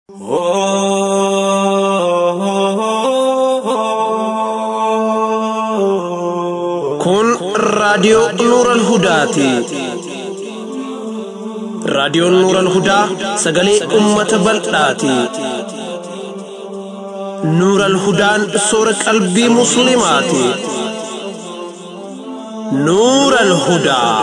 Kun raadiyoo Nuural Hudaati. Raadiyoon Nuural Hudaa sagalee uummata bal'aati. Nuural Hudaan soora qalbii Musliimaati. Nuural Hudaa.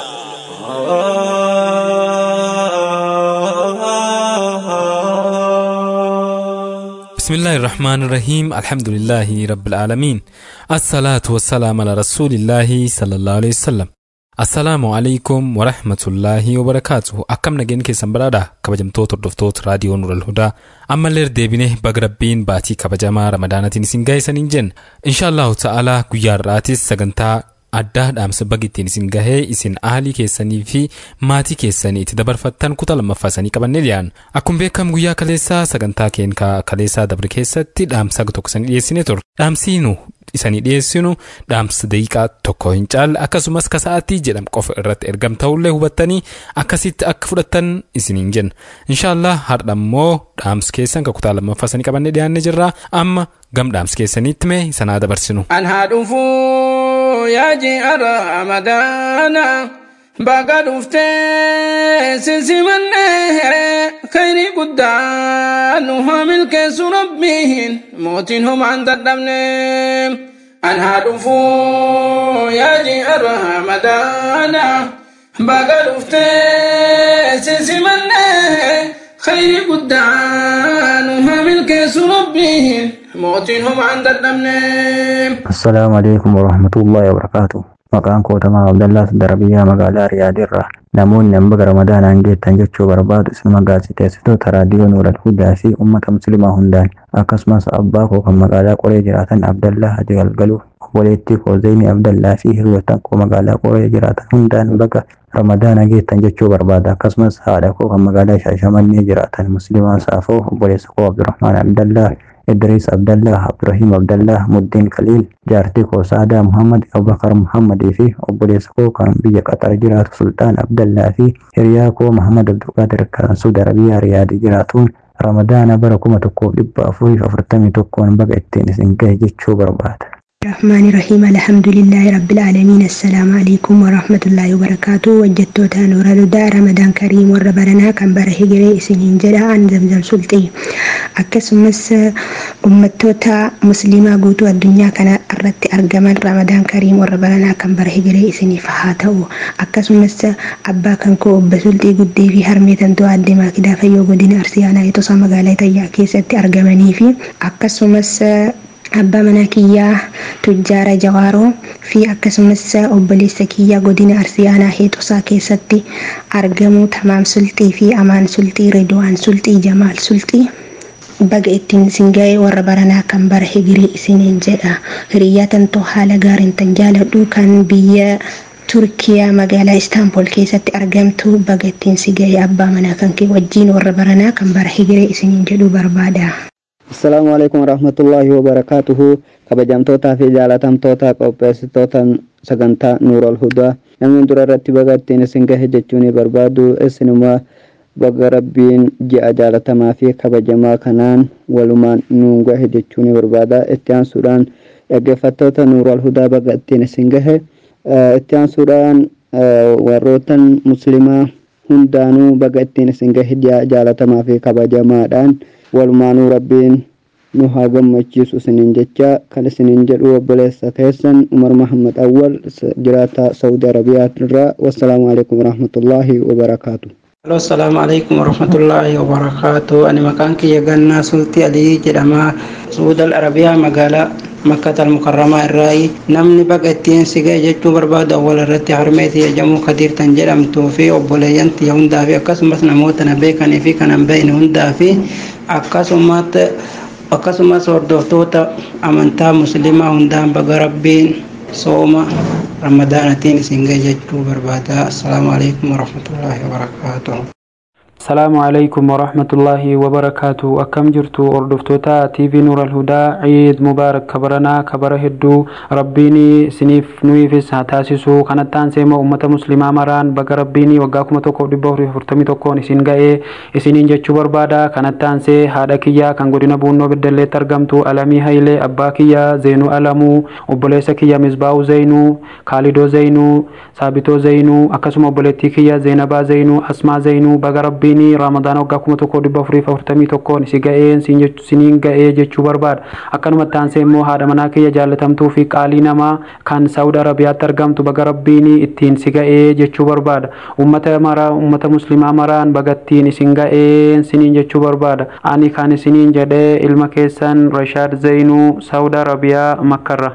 بسم الله الرحمن الرحيم الحمد لله رب العالمين الصلاة والسلام على رسول الله صلى الله عليه وسلم السلام عليكم ورحمة الله وبركاته أكم نجين كيسان برادا كبجمتوت hordoftoota raadiyoo Nural Hudaa ammallee deebinee baga rabbiin baatii kabajamaa ramadaanatiin isin gaa'isanii hin jenna inshaallahu ta'ala guyyaa har'aatis sagantaa addaa dhaamsa baga ittiin isin gahee isin aalii keessanii fi maatii keessanii itti dabarfattan kutaa lammaffaa isanii qabannee dhiyaanna akkuma beekamu guyyaa kaleessaa sagantaa keenyaa kaleessaa dabre keessatti dhaamsa tokko isanii dhiyeessine ture dhaamsiinu isanii dhiyeessinu dhaamsa daqiiqaa tokko hin caalle akkasumas kasa'aatii jedhamu qofa irratti ergam ta'ullee hubattanii akkasitti akka fudhattan isiniin jenna inshaallah har'a immoo dhaamsa keessan ka kutaa lammaffaa isanii qabannee dhiyaannee jirra amma gam dhaamsa keessaniitti mee sanaa dabarsinu. an haa dhufuu yaa ji'a ramadaana baga dhuftee sisimanne khayrii guddaa nu haa milkeessu rabbiin mootiin homaan dadhabne an haa dhufuu yaa ji'a ramadaana baga dhuftee sisimanne khayrii guddaa nu haa milkeessu rabbiin mootiin homaan dadhabne Assalaamu alaikum warahmatullahi wabarakatuh. Maqaan koo Tamaa Abdallaa Darabiyyaa magaalaa Riyaadiirraa namoonni hamba Ramadaanaan geettan jechuu barbaadu isinuma gaaziteessitoota raadiyoo Nuural Hudaa fi uummata musliimaa hundaan akkasumas abbaa koo kan magaalaa Qoree jiraatan Abdallaa Haji Galgaluu obboleettii koo Zeyni Abdallaa fi hiriyoottan koo magaalaa Qoree jiraatan hundaan baga Ramadaana geettan jechuu barbaada akkasumas haadha koo kan magaalaa Shaashamannee jiraatan musliimaa Saafoo obboleessa koo Abdurrahmaan Abdallaa Idris Abdallah, Abdurrahim Abdallah, Muddin Khalil, jaartii koo Saadaa Muhammad, Abubakar Muhammadii fi obboleessa koo kan biyya Qatar jiraatu Sultaan Abdallaa fi hiriyaa koo Muhammad Abdulqaadir kan Suudi Arabiyaa Riyaadii jiraatuun Ramadaana bara kuma tokkoof dhibba afurii fi afurtamii tokkoon baga ittiin isin gahe jechuu barbaada. الرحمن الرحيم الحمد لله رب العالمين السلام عليكم ورحمة الله وبركاته وجدتوتا نور الهدى رمضان كريم وربنا كان بره جري سنين جدا عن زمزم سلطي أكسمس أمتوتا مسلمة قوتو الدنيا كان أردت أرجمال رمضان كريم وربنا كان بره جري سنين فهاتو أكسمس أبا كان كو بسلطي قدي في هرميتا تو أدما كدا فيو قدين أرسيانا يتوسا مقالة تيا كيست أرجمني في أكسمس abbaa manaa kiyyaa tujjaara jawaaroo fi akkasumas obboleessa kiyyaa godina arsiyaanaa heexusaa keessatti argamu tamaam sulxii fi amaan sulxii redwaan sulxii jamaal sulxii baga ittiin isin ga'ee warra baranaa kan bara higirii isiniin jedha hiriyyaa tantoo haala gaariin tan jaaladhu kan biyya turkiyaa magaalaa istaanbul keessatti argamtu baga ittiin si ga'ee abbaa manaa kan kee wajjiin warra baranaa kan bara higirii isiniin jedhu barbaada. Assalaamu alaikum warahmatullahi wabarakaatuhu kabajamtootaa fi jaalatamtoota qopheessitoota sagantaa Nuurol Hudaa namni dura irratti baga ittiin isin gahe jechuun barbaadu isinuma baga rabbiin ji'a jaalatamaa fi kabajamaa kanaan walumaan nuun gahe jechuun barbaada itti aansuudhaan dhaggeeffattoota Nuurol Hudaa baga ittiin isin gahe itti aansuudhaan warrootan muslimaa hundaanuu baga ittiin isin gahe ji'a jaalatamaa fi kabajamaadhaan walumaanuu rabbiin nu haa gammachiisu isiniin jecha kan isiniin jedhu obboleessa keessan umar mahammad awwal jiraata saudi arabiyaa irraa wassalaamu alaikum warahmatullaahi wabarakaatu Halo, assalamu alaikum warahmatullahi wabarakatuh. Ani maqaan kiyya gannaa sultii alii jedhama. Suudal Arabiyaa magaalaa Makkat al-Mukarramaa irraayi. Namni baga ittiin si ga'e jechuu barbaadu awwal irratti harmeetii jedhamu kadiirtan jedhamtuu fi obboleeyyan tiyya hundaa fi akkasumas namoota na beekanii fi kan hin beekne hundaa fi akkasumas akkasumas hordoftoota amantaa musliimaa hundaan baga rabbiin sooma ramadaanatiin isin ga'e jechuu barbaada. Assalaamu alaikum warahmatullahi wabarakatuh. Salaamu alaikum warahmatullahi wabarakaatu akkam jirtu hordoftoota TV Nuur Alhudaa Ciid Mubaarak kabaranaa kabara hedduu rabbiin isiniif nuyiifis haa taasisu kanattaan seema ummata muslimaa maraan baga rabbiin waggaa kuma tokkoof dhibba afurii afurtamii tokkoon isin ga'ee isiniin jechuu barbaada kanattaan see haadha kiyyaa kan godina buunnoo beddalleetti argamtu alamii hayilee abbaa kiyyaa zeenuu alamuu obboleessa kiyya misbaa'uu zeenuu kaalidoo zeenuu saabitoo zeenuu akkasuma obboleettii kiyya zeenabaa zeenuu asmaa zeenuu baga rabbii rabbiin ramadaan waggaa kuma tokko dhibba afurii afurtamii tokkoon si ga'een siniin ga'ee jechuu barbaada akkanuma taansee immoo haadha manaa kiyya jaalatamtuu fi qaalii namaa kan saawud arabiyaatti argamtu baga rabbiin ittiin si ga'ee jechuu barbaada ummata maraa ummata muslimaa maraan bagattiin isin ga'een siniin jechuu barbaada ani kan isiniin jedhee ilma keessan rashaad zaynuu saawud arabiyaa makkarra.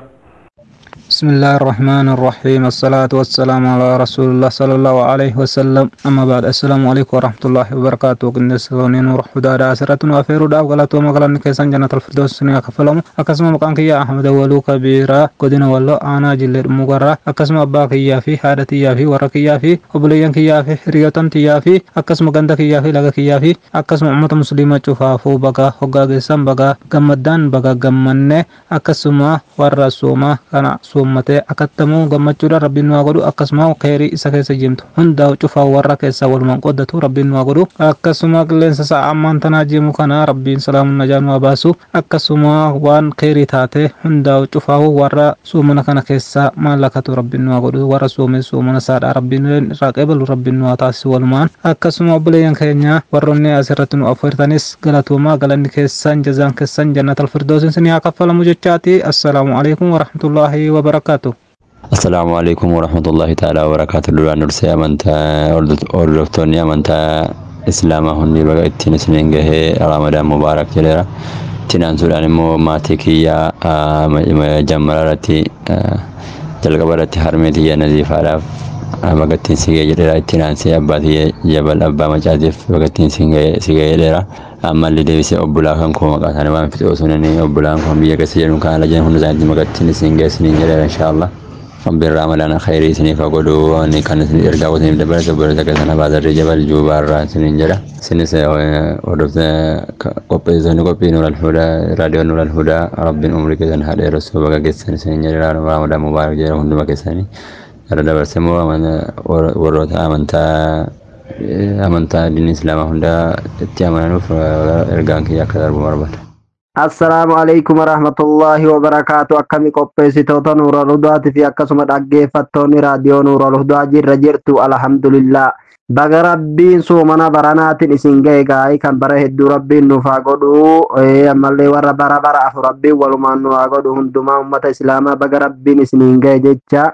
بسم الله الرحمن الرحيم الصلاة والسلام على رسول الله صلى الله عليه وسلم أما بعد السلام عليكم ورحمة الله وبركاته كن سونين ورح دادا أسرة وأفير دا وغلط ومغلن كيسان جنة الفردوس سنيا كفلهم أكسم مقام كيا أحمد ولو كبيرا قدنا والله أنا جل مغرا أكسم أبا كيا في حادتي يا في ورقيا في وبليان كيا في ريوتن تيا في أكسم غندا كيا في لغا كيا في أكسم أمة مسلمة شفافو بقى هقا جسم بقى غمدان بقى غمنة أكسم ورسوما كان uummatee akkatamuu gammachuudhaan rabbiin nu haa godhu akkasuma kheyrii isa keessa jirtu hundaa cufaa warra keessaa walumaan qoddatu rabbiin nu haa godhu akkasuma qilleensa sa'a ammaan tanaa jiru kana rabbiin salaamun najaa nu haa baasu akkasuma waan kheyrii taate hundaa cufaa warra suumana kana keessaa maallakatu rabbiin nu haa godhu warra suumee suumana saadhaa rabbiin irraa qeebalu rabbiin nu haa taasisu walumaan akkasuma obboleeyyan keenya warroonni asirratti nu affeertanis galatoomaa galanni keessan jazaan keessan jannatal firdoosin sinii haa kaffalamu jechaati assalaamu alaikum warahmatullaahi wabarakatuh wabarakatuh. Assalaamu alaikum warahmatullahi ta'ala wabarakatuh. Duraan dursee amantaa hordoftoonni amantaa islaamaa hundi baga ittiin isiniin gahee ramadaan mubaarak jedheera. Ittiin aansuudhaan immoo maatii kiyyaa jammara irratti jalqaba irratti harmee tiyya naziifaadhaaf baga ittiin si gahee jedheera. Ittiin aansee abbaa tiyya jabal abbaa macaatiif baga ittiin si gahee jedheera. ammallee deebisee obbolaa kan koo maqaa isaanii waan fixee osoo inni obbolaan kun biyya keessa jedhu kan ala jiran hunda isaaniitti magattiin isin geessiniin jedheera inshaallah. Rabbiin ramadaan khayrii isiniif haa godhu inni kan isin ergaa isiniif dabalate obboleessa keessan abaadarree jabal juubaarraa isiniin jedha. Isinis hordofte qopheessonni qophii nuur alhudaa raadiyoo nuur alhudaa rabbiin umrii keessan haa dheeressu baga geessan isiniin jedheera ramadaan mubaarak jedha hunduma keessanii. Gara dabarsee immoo warroota amantaa amantaa diinii islaamaa hundaa itti amananuuf ergaan kiyya akka darbu barbaada. Assalaamu alaikum warahmatullahi wabarakaatu akkami qopheessitoota nuura ludaatii fi akkasuma dhaggeeffattoonni raadiyoo nuura ludaa jirra jirtu alhamdulillah. Baga rabbiin soomana baranaatiin isin ga'e gaa'ii kan bara hedduu rabbiin nuuf haa godhu ammallee warra bara bara afu rabbiin walumaan nu haa godhu hundumaa ummata islaamaa baga rabbiin isiniin ga'e jecha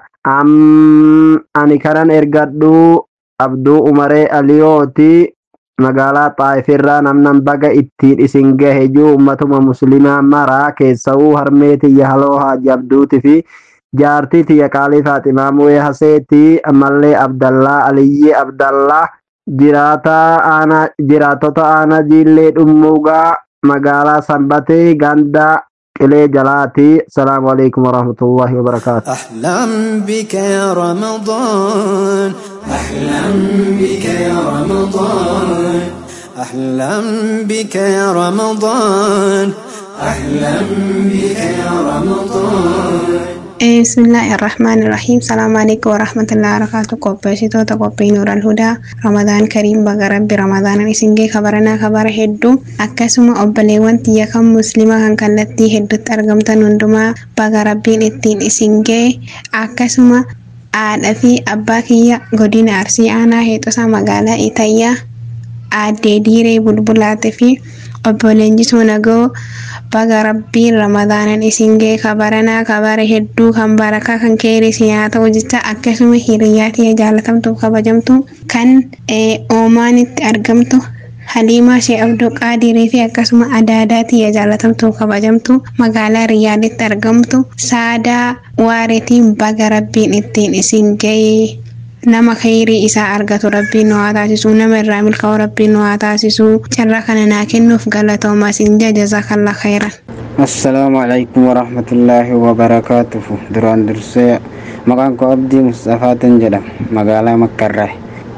ani kanan ergadhu abduu umaree aliyooti magaalaa xaayifirraa namnan baga ittiin isin gahe juu ummatuma muslimaa maraa keessa'uu harmee tiyya haloo haaji abduuti fi jaartii tiyya qaalii faaximaa mu'ee haseetii ammallee abdallaa aliyyee abdallaa jiraataa aanaa jiraatota aanaa jiillee dhummuugaa magaalaa sanbatee gandaa قلي جلاتي السلام عليكم ورحمة الله وبركاته أحلم بك يا رمضان أحلم بك يا رمضان أحلم بك يا رمضان أحلم بك يا رمضان بسم الله الرحمن الرحيم السلام عليكم ورحمة الله وبركاته قبسيتو تقبي نور الهدى رمضان كريم بغا ربي رمضان نسنجي خبرنا خبر هدو أكسما أبليوان تيا كم مسلمة كان كالتي هدو ترغمتا نندما بغا ربي نتين إسنجي أكسما aadha fi abbaa kiyya godina arsii aanaa heexosaa magaalaa itayyaa aaddee diiree bulbulaate fi obbo Leenjisoo Nagoo baga rabbiin ramadaanan isin ga'e kabaranaa kabara hedduu kan barakaa kan keerii haa ta'u jecha akkasuma hiriyaa tiyya jaalatamtuu kabajamtu kan oomaan itti argamtu Haliimaa Shee Abduu Qaadirii fi akkasuma Adaadaa tiyya jaalatamtuu kabajamtu magaalaa Riyaaditti argamtu Saadaa Waareetiin baga rabbiin ittiin isin ga'e nama khayrii isaa argatu rabbiin nu haa taasisu nama irraa milkaa'u rabbiin nu haa taasisu carraa kana naa kennuuf galatoomaa isin jajazakalla khayran. assalaamu alaikum warahmatullaahi wabarakaatuhu duraan dursee maqaan koo abdii mustafaatin jedhama magaalaa makkarraa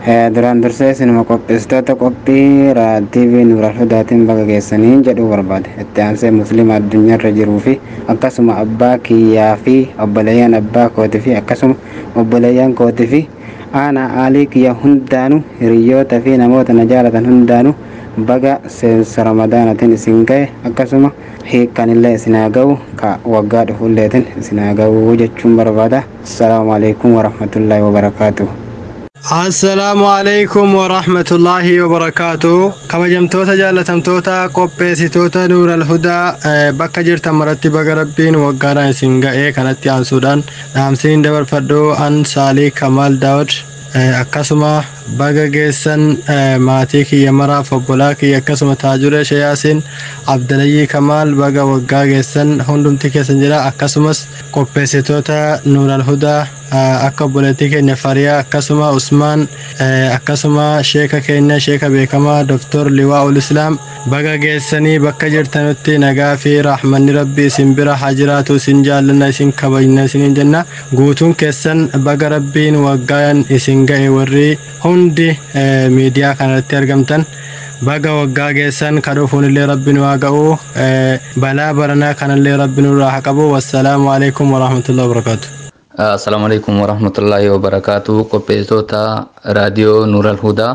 duraan dursee isinuma qopheessitoota qophii TV Nuural Hudaatiin baga geessanii jedhuu barbaade itti aansee musliima addunyaarra jiruu fi akkasuma abbaa kiyyaa fi obboleeyyan abbaa kootii fi akkasuma obboleeyyan kootii fi aanaa aalii kiyya hundaanu hiriyoota fi namoota na jaalatan hundaanu baga seensa ramadaanatiin isin ga'e akkasuma hiikkanillee isin haa ga'u ka waggaa dhufulleetiin isin haa ga'u jechuun barbaada assalaamu alaikum warahmatullaahi wabarakaatuh assalaamu alaikum warahmatullaahi wabarakaatu kabajamtoota jaalatamtoota qopheessitoota nuural hudaa bakka jirtan maratti baga rabbiin waggaadhaan isin ga'ee kanatti aansuudhaan dhaamsiin dabarfadhu an saalii kamaal daawud akkasuma baga geessan maatii kiyya maraaf obbolaa kiyya akkasuma taajuree shayaasin abdalayyii kamaal baga waggaa geessan hundumti keessan jira akkasumas qopheessitoota nuural hudaa akka obboleettii keenya fariyaa akkasuma usmaan akkasuma sheeka keenya sheeka beekamaa doktor liwaa'ul islaam baga geessanii bakka jirtanutti nagaa fi raaxmanni rabbi isin bira haa jiraatu isin jaallanna isin kabajna isiniin jenna guutuun keessan baga rabbiin waggaan isin ga'e warri hundi miidiyaa kanarratti argamtan baga waggaa geessan kadhuufuun illee rabbi nu haa ga'u balaa baranaa kanallee rabbi nurraa haa qabu wassalaamu alaikum warahmatullahi wabarakaatu Assalamu alaikum warahmatullahi wabarakatuh qopheessitoota raadiyoo Nuural Hudaa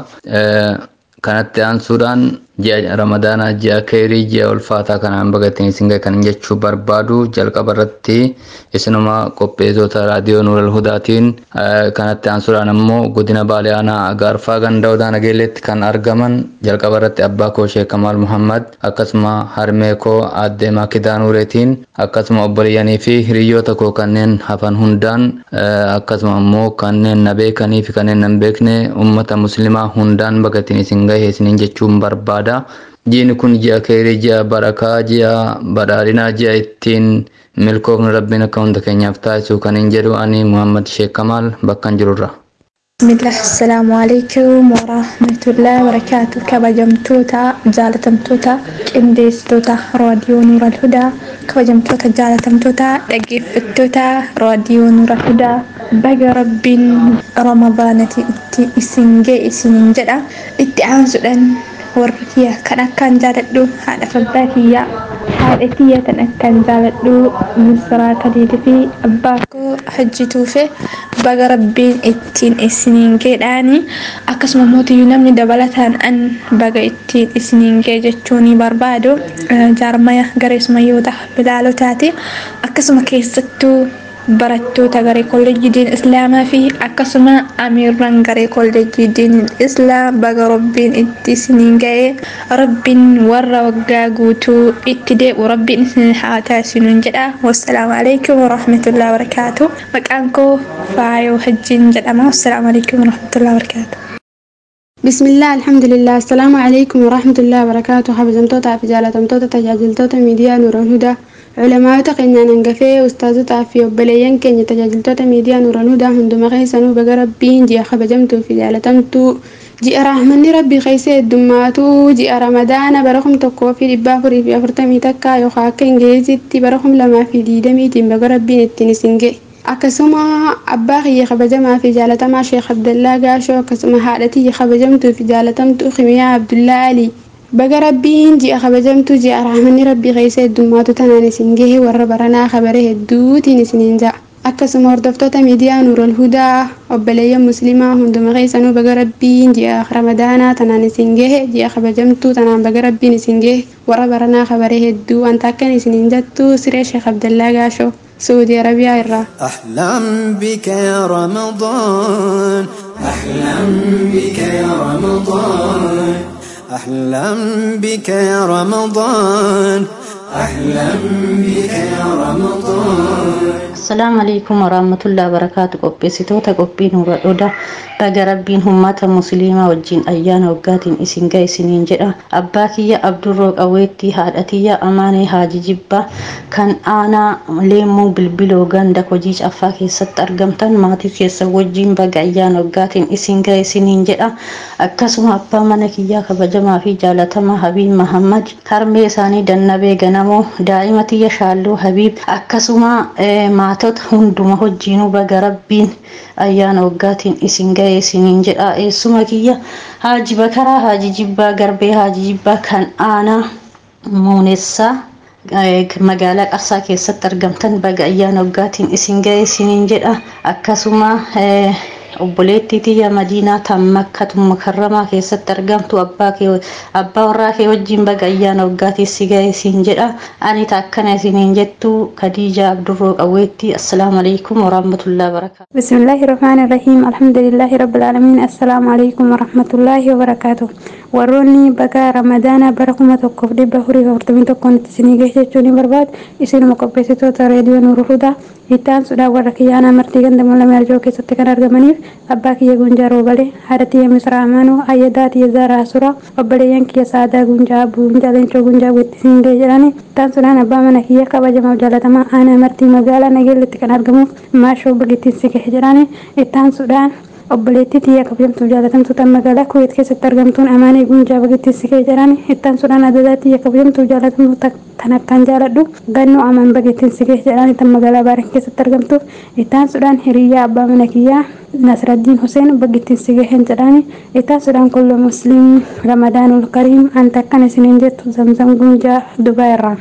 kanatti aansuudhaan ji'a ramadaanaa ji'a keerii ji'a ulfaataa kanaan bagatanii isin ga'e kan jechuu barbaadu jalqaba irratti isinuma qopheessitoota raadiyoo Nuural Hudaatiin kanatti aansuudhaan ammoo godina Baalee Aanaa Agaarfaa Ganda Odaa Nageelleetti kan argaman jalqaba irratti abbaa koo Sheek Kamaal Muhammad akkasuma harmee koo aadde Maakidaa Nuureetiin akkasuma obboleeyyanii fi hiriyoota koo kanneen hafan hundaan akkasuma ammoo kanneen na beekanii fi kanneen na hin beekne ummata muslimaa hundaan bagatanii isin ga'e isiniin jechuun barbaada. Ji'i kun ji'a keerii, ji'a barakaa, ji'a badhaadhinaa, ji'a ittiin milkoofni rabbiin akka hunda keenyaaf taasisu kan hin jedhu ani Muhammad Sheek Kamaal bakkan jirurra. bismillah assalaamu alaikum warahmatullahi wabarakaatu kabajamtoota jaalatamtoota qindeessitoota raadiyoo nuural hudaa kabajamtoota jaalatamtoota dhaggeeffattoota raadiyoo nuural hudaa baga rabbiin ramadaanati itti isin ga'e isiniin jedha itti aansuudhaan warri kiyya kan akkaan jaaladhu haadha abbaa kiyyaa haadha kiyya kan akkaan jaaladhu misraa kaliitii fi abbaa koo hajjituufe baga rabbiin ittiin isiniin geedhaani akkasuma mootiyyuu namni dabalataan an baga ittiin isiniin gee jechuu ni barbaadu jaarmaya gareesmayyoota bilaalotaati akkasuma keessattuu barattoota garee kolleejjii diin islaamaa fi akkasuma amiirran garee kolleejjii diin islaam baga rabbiin itti isiniin ga'ee rabbiin warra waggaa guutuu itti deebi'u rabbiin isin haa taasisuun jedha wassalaamu alaikum warahmatullahi wabarakaatu maqaan koo faayoo hajjiin jedhama wassalaamu alaikum warahmatullahi wabarakaatu بسم الله الحمد لله السلام عليكم ورحمة الله وبركاته حبزمتوتا في جالتمتوتا تجاجلتوتا ميديا نور الهدى علماء keenyaan hangafee ustaazotaa fi obboleeyyan keenya tajaajiltoota miidiyaa nuuran hudaa hunduma keessanuu baga rabbiin ji'a kabajamtuu fi jaalatamtuu ji'a raaxmanni rabbii keessa heddummaatu ji'a ramadaana bara kum tokkoo fi dhibba afurii fi afurtamii takka yookaan akka ingilizitti bara kum lamaa fi diidamiitiin baga rabbiin ittiin isin ga'e. akkasuma abbaa kiyya kabajamaa fi jaalatamaa sheekh abdallaa gaashoo akkasuma haadha tiyya kabajamtuu fi jaalatamtuu kimiyaa abdullaa alii baga rabbiin ji'a kabajamtuu ji'a raaxmanni rabbii keessa heddummaatu tanaan isin gahe warra baranaa kabare hedduutiin isiniin ja'a akkasuma hordoftoota miidiyaa nuural hudaa obboleeyyan muslimaa hunduma keessanuu baga rabbiin ji'a ramadaanaa tanaan isin gahe ji'a kabajamtuu tanaan baga rabbiin isin gahe warra baranaa kabare hedduu wanta akkan isiniin jettu siree sheekh abdallaa gaashoo سعودي عربية إرا أحلم بك يا رمضان أحلم بك يا رمضان أحلم بك يا رمضان أحلم بك يا رمضان السلام عليكم ورحمة الله وبركاته qopheessitoota qophii nuura dhoda baga rabbiin ummata musliimaa wajjin ayyaana waggaatiin isin ga'e isiniin jedha abbaa kiyya abdurroo qawweetti haadha tiyya amaanee haaji jibba kan aanaa leemmuu bilbiloo ganda hojii caffaa keessatti argamtan maatii keessa wajjin baga ayyaana waggaatiin isin ga'e isiniin jedha akkasuma abbaa mana kiyyaa kabajamaa fi jaalatamaa habiib mahammad harmee isaanii dannabee ganamoo daa'ima tiyya shaalluu habiib akkasuma maatii maatota hunduma hojiinuu baga rabbiin ayyaana waggaatiin isin ga'e isiniin jedha eessuma kiyya haaji bakaraa haaji jibbaa garbee haaji jibbaa kan aanaa muunessaa magaalaa qarsaa keessatti argamtan baga ayyaana waggaatiin isin ga'e isiniin jedha akkasuma obboleettii tiyya madiinaa tan makkatu mukarramaa keessatti argamtu abbaa kee abbaa warraa kee wajjin baga ayyaana waggaatiin si ga'e isiin jedha ani akkana isiniin jettu kadiija abdurroo qawweetti assalaamu alaikum warahmatullahi wabarakaatu بسم الله الرحمن الرحيم الحمد لله رب العالمين السلام عليكم ورحمة الله وبركاته warroonni baga ramadaana bara kuma tokkoof dhibba afurii afurtamii tokkoon isinii geesse jechuun barbaad isinuma qopheessitoota reediyoo nuuru hudaa ittaan sudhaa warra kiyyaanaa martii ganda mul'ame arjoo keessatti kan argamaniif abbaa kiyya gunjaa roobale haadha tiyya misraa amaanoo ayyadaa tiyya zaaraa asura obboleeyyan kiyya saadaa gunjaa abbuu gunjaa leencoo gunjaa wettisiin ga'e jedhani ittaan sudhaan abbaa mana kiyya kabajamaaf jaalatamaa aanaa martii magaalaa nageellitti kan argamuuf maashoo bagittiin si gahe jedhani ittaan sudhaan obboleettii tiyya kabajamtuu jaalatamtuu tan magaalaa kuweet keessatti argamtuun amaanii gunjaa bagittiin si gahe jedhani ittaan sudhaan adadaa tiyya kabajamtuu jaalatamtuu tan akkaan jaaladhu gannoo amaan bagittiin si gahe jedhani tan magaalaa baarin keessatti argamtuuf ittaan sudhaan hiriyyaa abbaa mana kiyyaa nasraddiin huseen bagittiin si gahen jedhani ittaan sudhaan kullu musliim ramadaanul kariim anta akkan isiniin jettu zamzam gunjaa dubaa irraa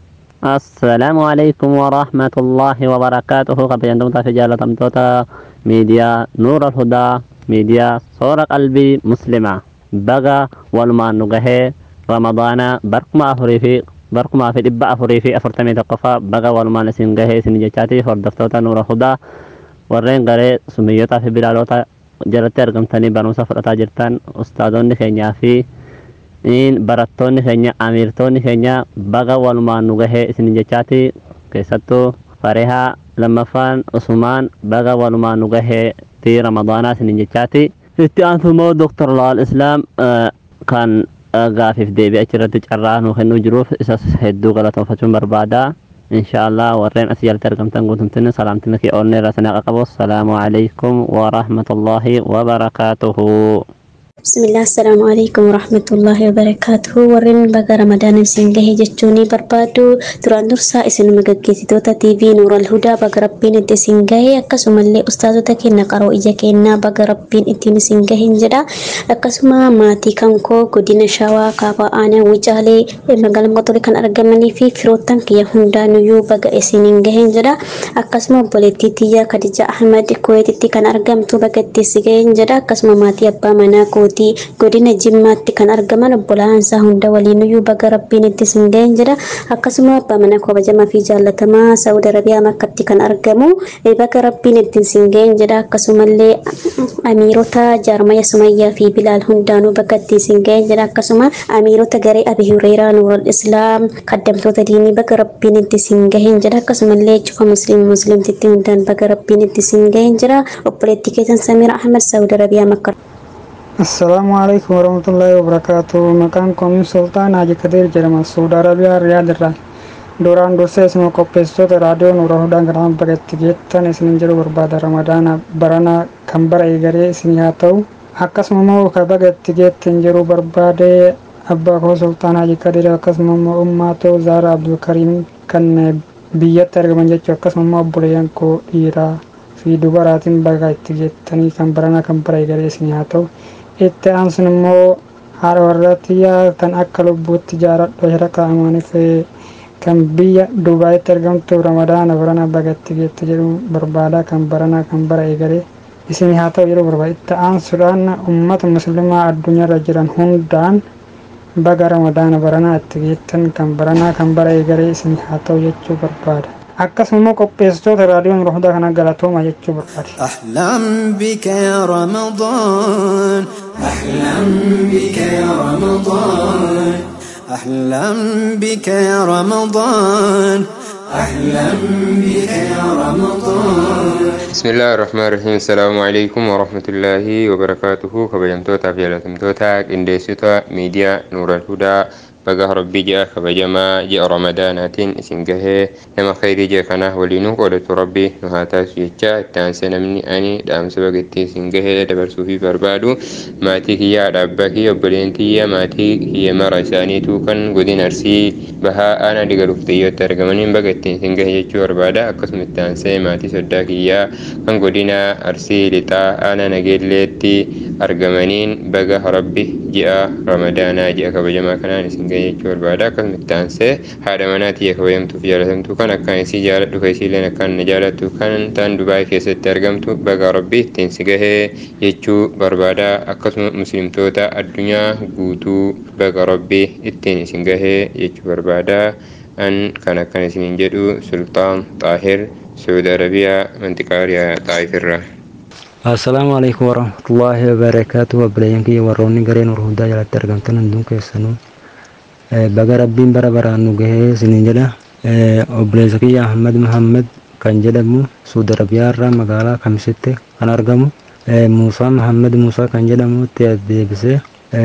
السلام عليكم ورحمة الله وبركاته قبل في جالة أمتوتا ميديا نور الهدى ميديا صورة قلبي مسلمة بغى والما نغهي رمضان بركما أفري في بركما في إبا أفري في أفرتمي تقفى بغى والما نسنغهي سنجاتي فردفتوتا نور الهدى warreen garee sumiyyotaa fi bilaaloota jalatti argamtanii barumsa fudhataa jirtan ustaadonni keenyaa fi barattoonni keenya amiirtoonni keenya baga walumaan nu gahee isin jechaati keessattuu farehaa lammaffaan usumaan baga walumaan nu gahee ti ramadaanaa isin jechaati itti aansumoo doktor laal islaam kan gaafiif deebii achirratti carraa nu kennuu jiruuf isas hedduu galatoonfachuun barbaada inshaallah warreen as jalatti argamtan guutumtin salaamtina kee oolne irraa sana qaqabu assalaamu alaikum warahmatullaahi wabarakaatuhu بسم الله السلام عليكم ورحمة الله وبركاته ورين بقى رمضان سنجه جتشوني بربادو تران درسا اسن مغاقيتي توتا تي في نور الهدى بقى ربين انت سنجه اكسوما اللي استاذو تكي نقرو إجا كينا بقى ربين انت سنجه انجدا اكسوما ماتي كانكو قدين شاوا كابا آنا وجالي مغالم قطولي كان أرقمني في فروتان كي هندا نيو بقى اسنجه انجدا اكسوما بوليتي تيا كدجا أحمد كويتي كان أرقمتو بقى تسيجه انجدا اكسوما ماتي أبا مناكو mootii godina jimmaatti kan argaman obbolaansaa hunda waliinuyyuu baga rabbiin itti singeen jedha akkasuma abbaa mana kabajamaa fi jaallatamaa saudi arabiyaa makkatti kan argamu baga rabbiin itti singeen jedha akkasumallee amiirota jaarmaya sumayyaa fi bilaal hundaanuu baga itti singeen jedha akkasuma amiirota garee abi hureeraa nuurul islaam kaddamtoota diinii baga rabbiin itti singeen jedha akkasumallee cufa musliim musliimtitti hundaan baga rabbiin itti singeen jedha obboleetti keessan samiira ahmed saudi arabiyaa makka السلام عليكم ورحمة الله وبركاته مكان كومين سلطان حاجي كدير جرما سعودي عربية رياض الرا دوران دوسة اسمه قبستو راديو نورا هدان غرام بغت جيتان اسنين جرو برباد رمضان برانا كمبر ايغري اسني هاتو akkasuma immoo ka bagatti geettin jiru barbaade abbaa koo sultaan haji kadir akkasuma immoo ummaatoo zaara abdulkariim kan biyyatti argaman jechuu akkasuma immoo obboleeyyan koo dhiiraa fi dubaraatiin baga itti jettanii kan baranaa kan bara eegalee isin haa ta'u itti aansun immoo haadha warraatiyyaa kan akka lubbuutti jaaradhu sharaqa amaaniif kan biyya dubaayitti argamtu ramadaana barana bagatti geette jedhu barbaada kan baranaa kan bara eegalee isin haa ta'u yeroo barbaada itti aansuudhaan ummata muslimaa addunyaarra jiran hundaan baga ramadaana baranaa itti geettan kan baranaa kan bara eegalee isin haa ta'u jechuu barbaada. akkasuma immoo qopheessitoota raadiyoon rohudaa kana galatooma jechuu barbaade. أحلم بك يا رمضان أحلم بك يا رمضان أحلم بك يا رمضان أحلم بك يا رمضان بسم الله الرحمن الرحيم السلام عليكم ورحمة الله وبركاته كبجمتوتا في لتمتوتا إنديسيتا ميديا نور الهدى baga rabbii ji'a kabajamaa ji'a ramadaanaatiin isin gahee nama khayrii ji'a kanaa waliinuu qoodatu rabbii nu haa taasisu jecha itti aansee namni ani dhaamsa baga ittiin isin gahee dabarsuufii barbaadu maatii kiyyaa haadha abbaa kiyya obboleen kiyya maatii kiyya mara isaaniitu kan godina arsii bahaa aanaa digaluuf xiyyooti argamaniin baga ittiin isin gahe jechuu barbaada akkasuma itti aansee maatii soddaa kiyyaa kan godina arsii lixaa aanaa nageelleetti argamaniin baga rabbi ji'a ramadaanaa ji'a kabajamaa kanaan isin gahe jechuu barbaada akkasuma itti aansee haadha manaa tiyya kabajamtuuf jaalatamtu kan akkaan isii jaaladhu ka isiilleen akkaan na jaalattu kan tan dubaay keessatti argamtu baga rabbi ittiin si gahee jechuu barbaada akkasuma muslimtoota addunyaa guutuu baga rabbi ittiin isin gahee jechuu barbaada an kan akkan isiniin jedhu sultaan xaahir saudi arabiyaa mantiqaa riyaa xaayifirraa assalaamu alaikum warahmatullaahi wabarakaatu abbileeyyankiyya warroonni gareen urhudaa jalatti argamtan hunduun keessanuu baga rabbiin bara baraan nu gahee isiniin jedha obboleessa kiyya ahmad muhammad kan jedhamu suudi arabiyaa irraa magaalaa kamisitti kan argamu muusaa muhammad muusaa kan jedhamu itti deebisee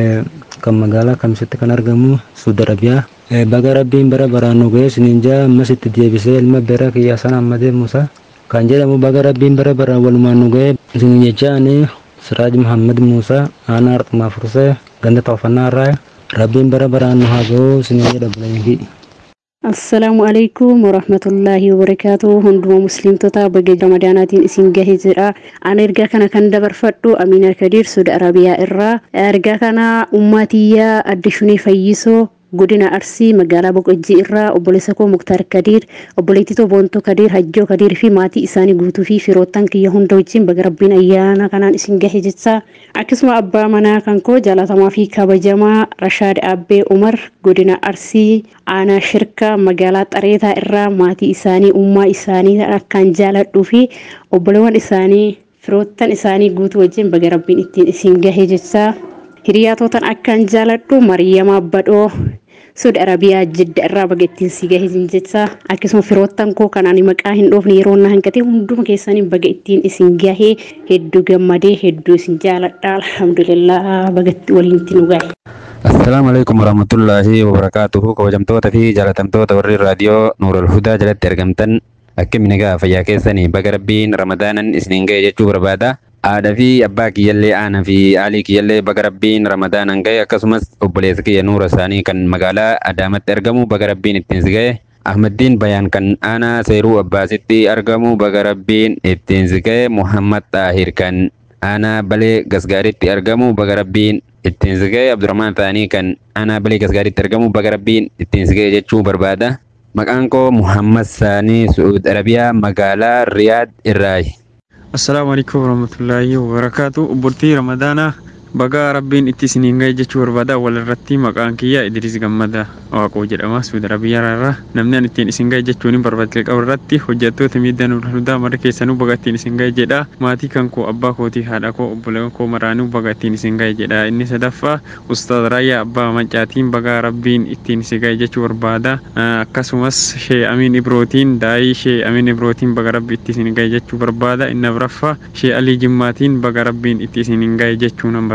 kan magaalaa kamisitti kan argamu suudi arabiyaa baga rabbiin bara baraan nu gahee isiniin jedha ammas itti deebisee ilma bira kiyya san ahmadee muusaa kan jedhamu baga rabbiin bara baraan walumaan nu gahee isiniin jechaani siraaj muhammad muusaa aanaa arxumaa fursee ganda toofannaa irraa rabbiin bara baraan nu haa ga'u isiniin jedha bulayyankii. assalaamu alaikum warahmatullaahi wabarakaatu hunduma muslimtoota baga ramadaanaatiin isin gahee jira an ergaa kana kan dabarfadhu amiina kadiir suudi arabiyaa irraa ergaa kana ummaatiyyaa addishunii fayyisoo godina arsii magaalaa boqojjii irraa obboleessa koo muktaar kadiir obboleettitoo boontoo kadiir hajjoo kadiir fi maatii isaanii guutuu fi firoottan kiyya hunda wajjin baga rabbiin ayyaana kanaan isin gahe jecha akkasuma abbaa manaa kan koo jaalatamaa fi kabajamaa rashaad abbee umar godina arsii aanaa shirka magaalaa xareetaa irraa maatii isaanii ummaa isaanii akkaan jaaladhuu fi obboleewwan isaanii firoottan isaanii guutuu wajjin baga rabbiin ittiin isin gahe jecha hiriyaatootan akkaan jaaladhu mariyama badhoo suudi arabiyaa jidda irraa baga ittiin si gahe jecha akkasuma firoottan koo kan ani maqaa hin dhoofne yeroo na hanqate hunduma keessanii baga ittiin isin gahee hedduu gammadee hedduu isin jaaladha alhamdulillah baga waliin itti nu gahe. Assalaamu alaikum warahmatullaahi wabarakaatuhu kabajamtoota fi jaalatamtoota warri raadiyoo Nuurul Hudaa jalatti argamtan akkamiin egaa fayyaa keessanii baga rabbiin ramadaanan isiniin ga'e jechuu barbaada. Haadha fi abbaa kiyyallee aanaa fi aalii kiyyallee baga rabbiin ramadaanan ga'e akkasumas obboleessa kiyya nuura isaanii kan magaalaa Adaamatti argamu baga rabbiin ittiin si ga'e. Ahmaddiin Bayaan kan aanaa Seeruu Abbaasitti argamu baga rabbiin ittiin si ga'e. Muhammad Xaahir kan aanaa Balee Gasgaaritti argamu baga rabbiin ittiin si ga'e. Abdurrahmaan Taanii kan aanaa Balee Gasgaaritti argamu baga rabbiin ittiin si ga'e jechuu barbaada. Maqaan koo Muhammad Saanii Su'uud Arabiyaa magaalaa Riyaad irraayi. assalaamu alaikum warahmatullaahi wabarakaatu obboltii ramadaanaa bagaa rabbiin itti isiniin ga'e jechuu barbaada walirratti maqaan kiyya idris gammada waaqoo jedhama suudi arabiyaa irraa namni an ittiin isin ga'e jechuun barbaadde qabu irratti hojjettoota miidhaa hundaa mara keessanuu baga ittiin isin ga'e jedha maatii kan koo abbaa kootii haadha koo obboleewwan koo maraanuu baga ittiin isin ga'e jedha inni sadaffaa ustaad raayyaa abbaa mancaatiin bagaa rabbiin ittiin isin ga'e jechuu barbaada akkasumas shee amiin ibrootiin daa'ii shee amiin ibrootiin baga rabbi itti isin ga'e jechuu barbaada inni afraffaa shee alii jimmaatiin baga rabbiin itti isin ga'e jechuu nan barbaada.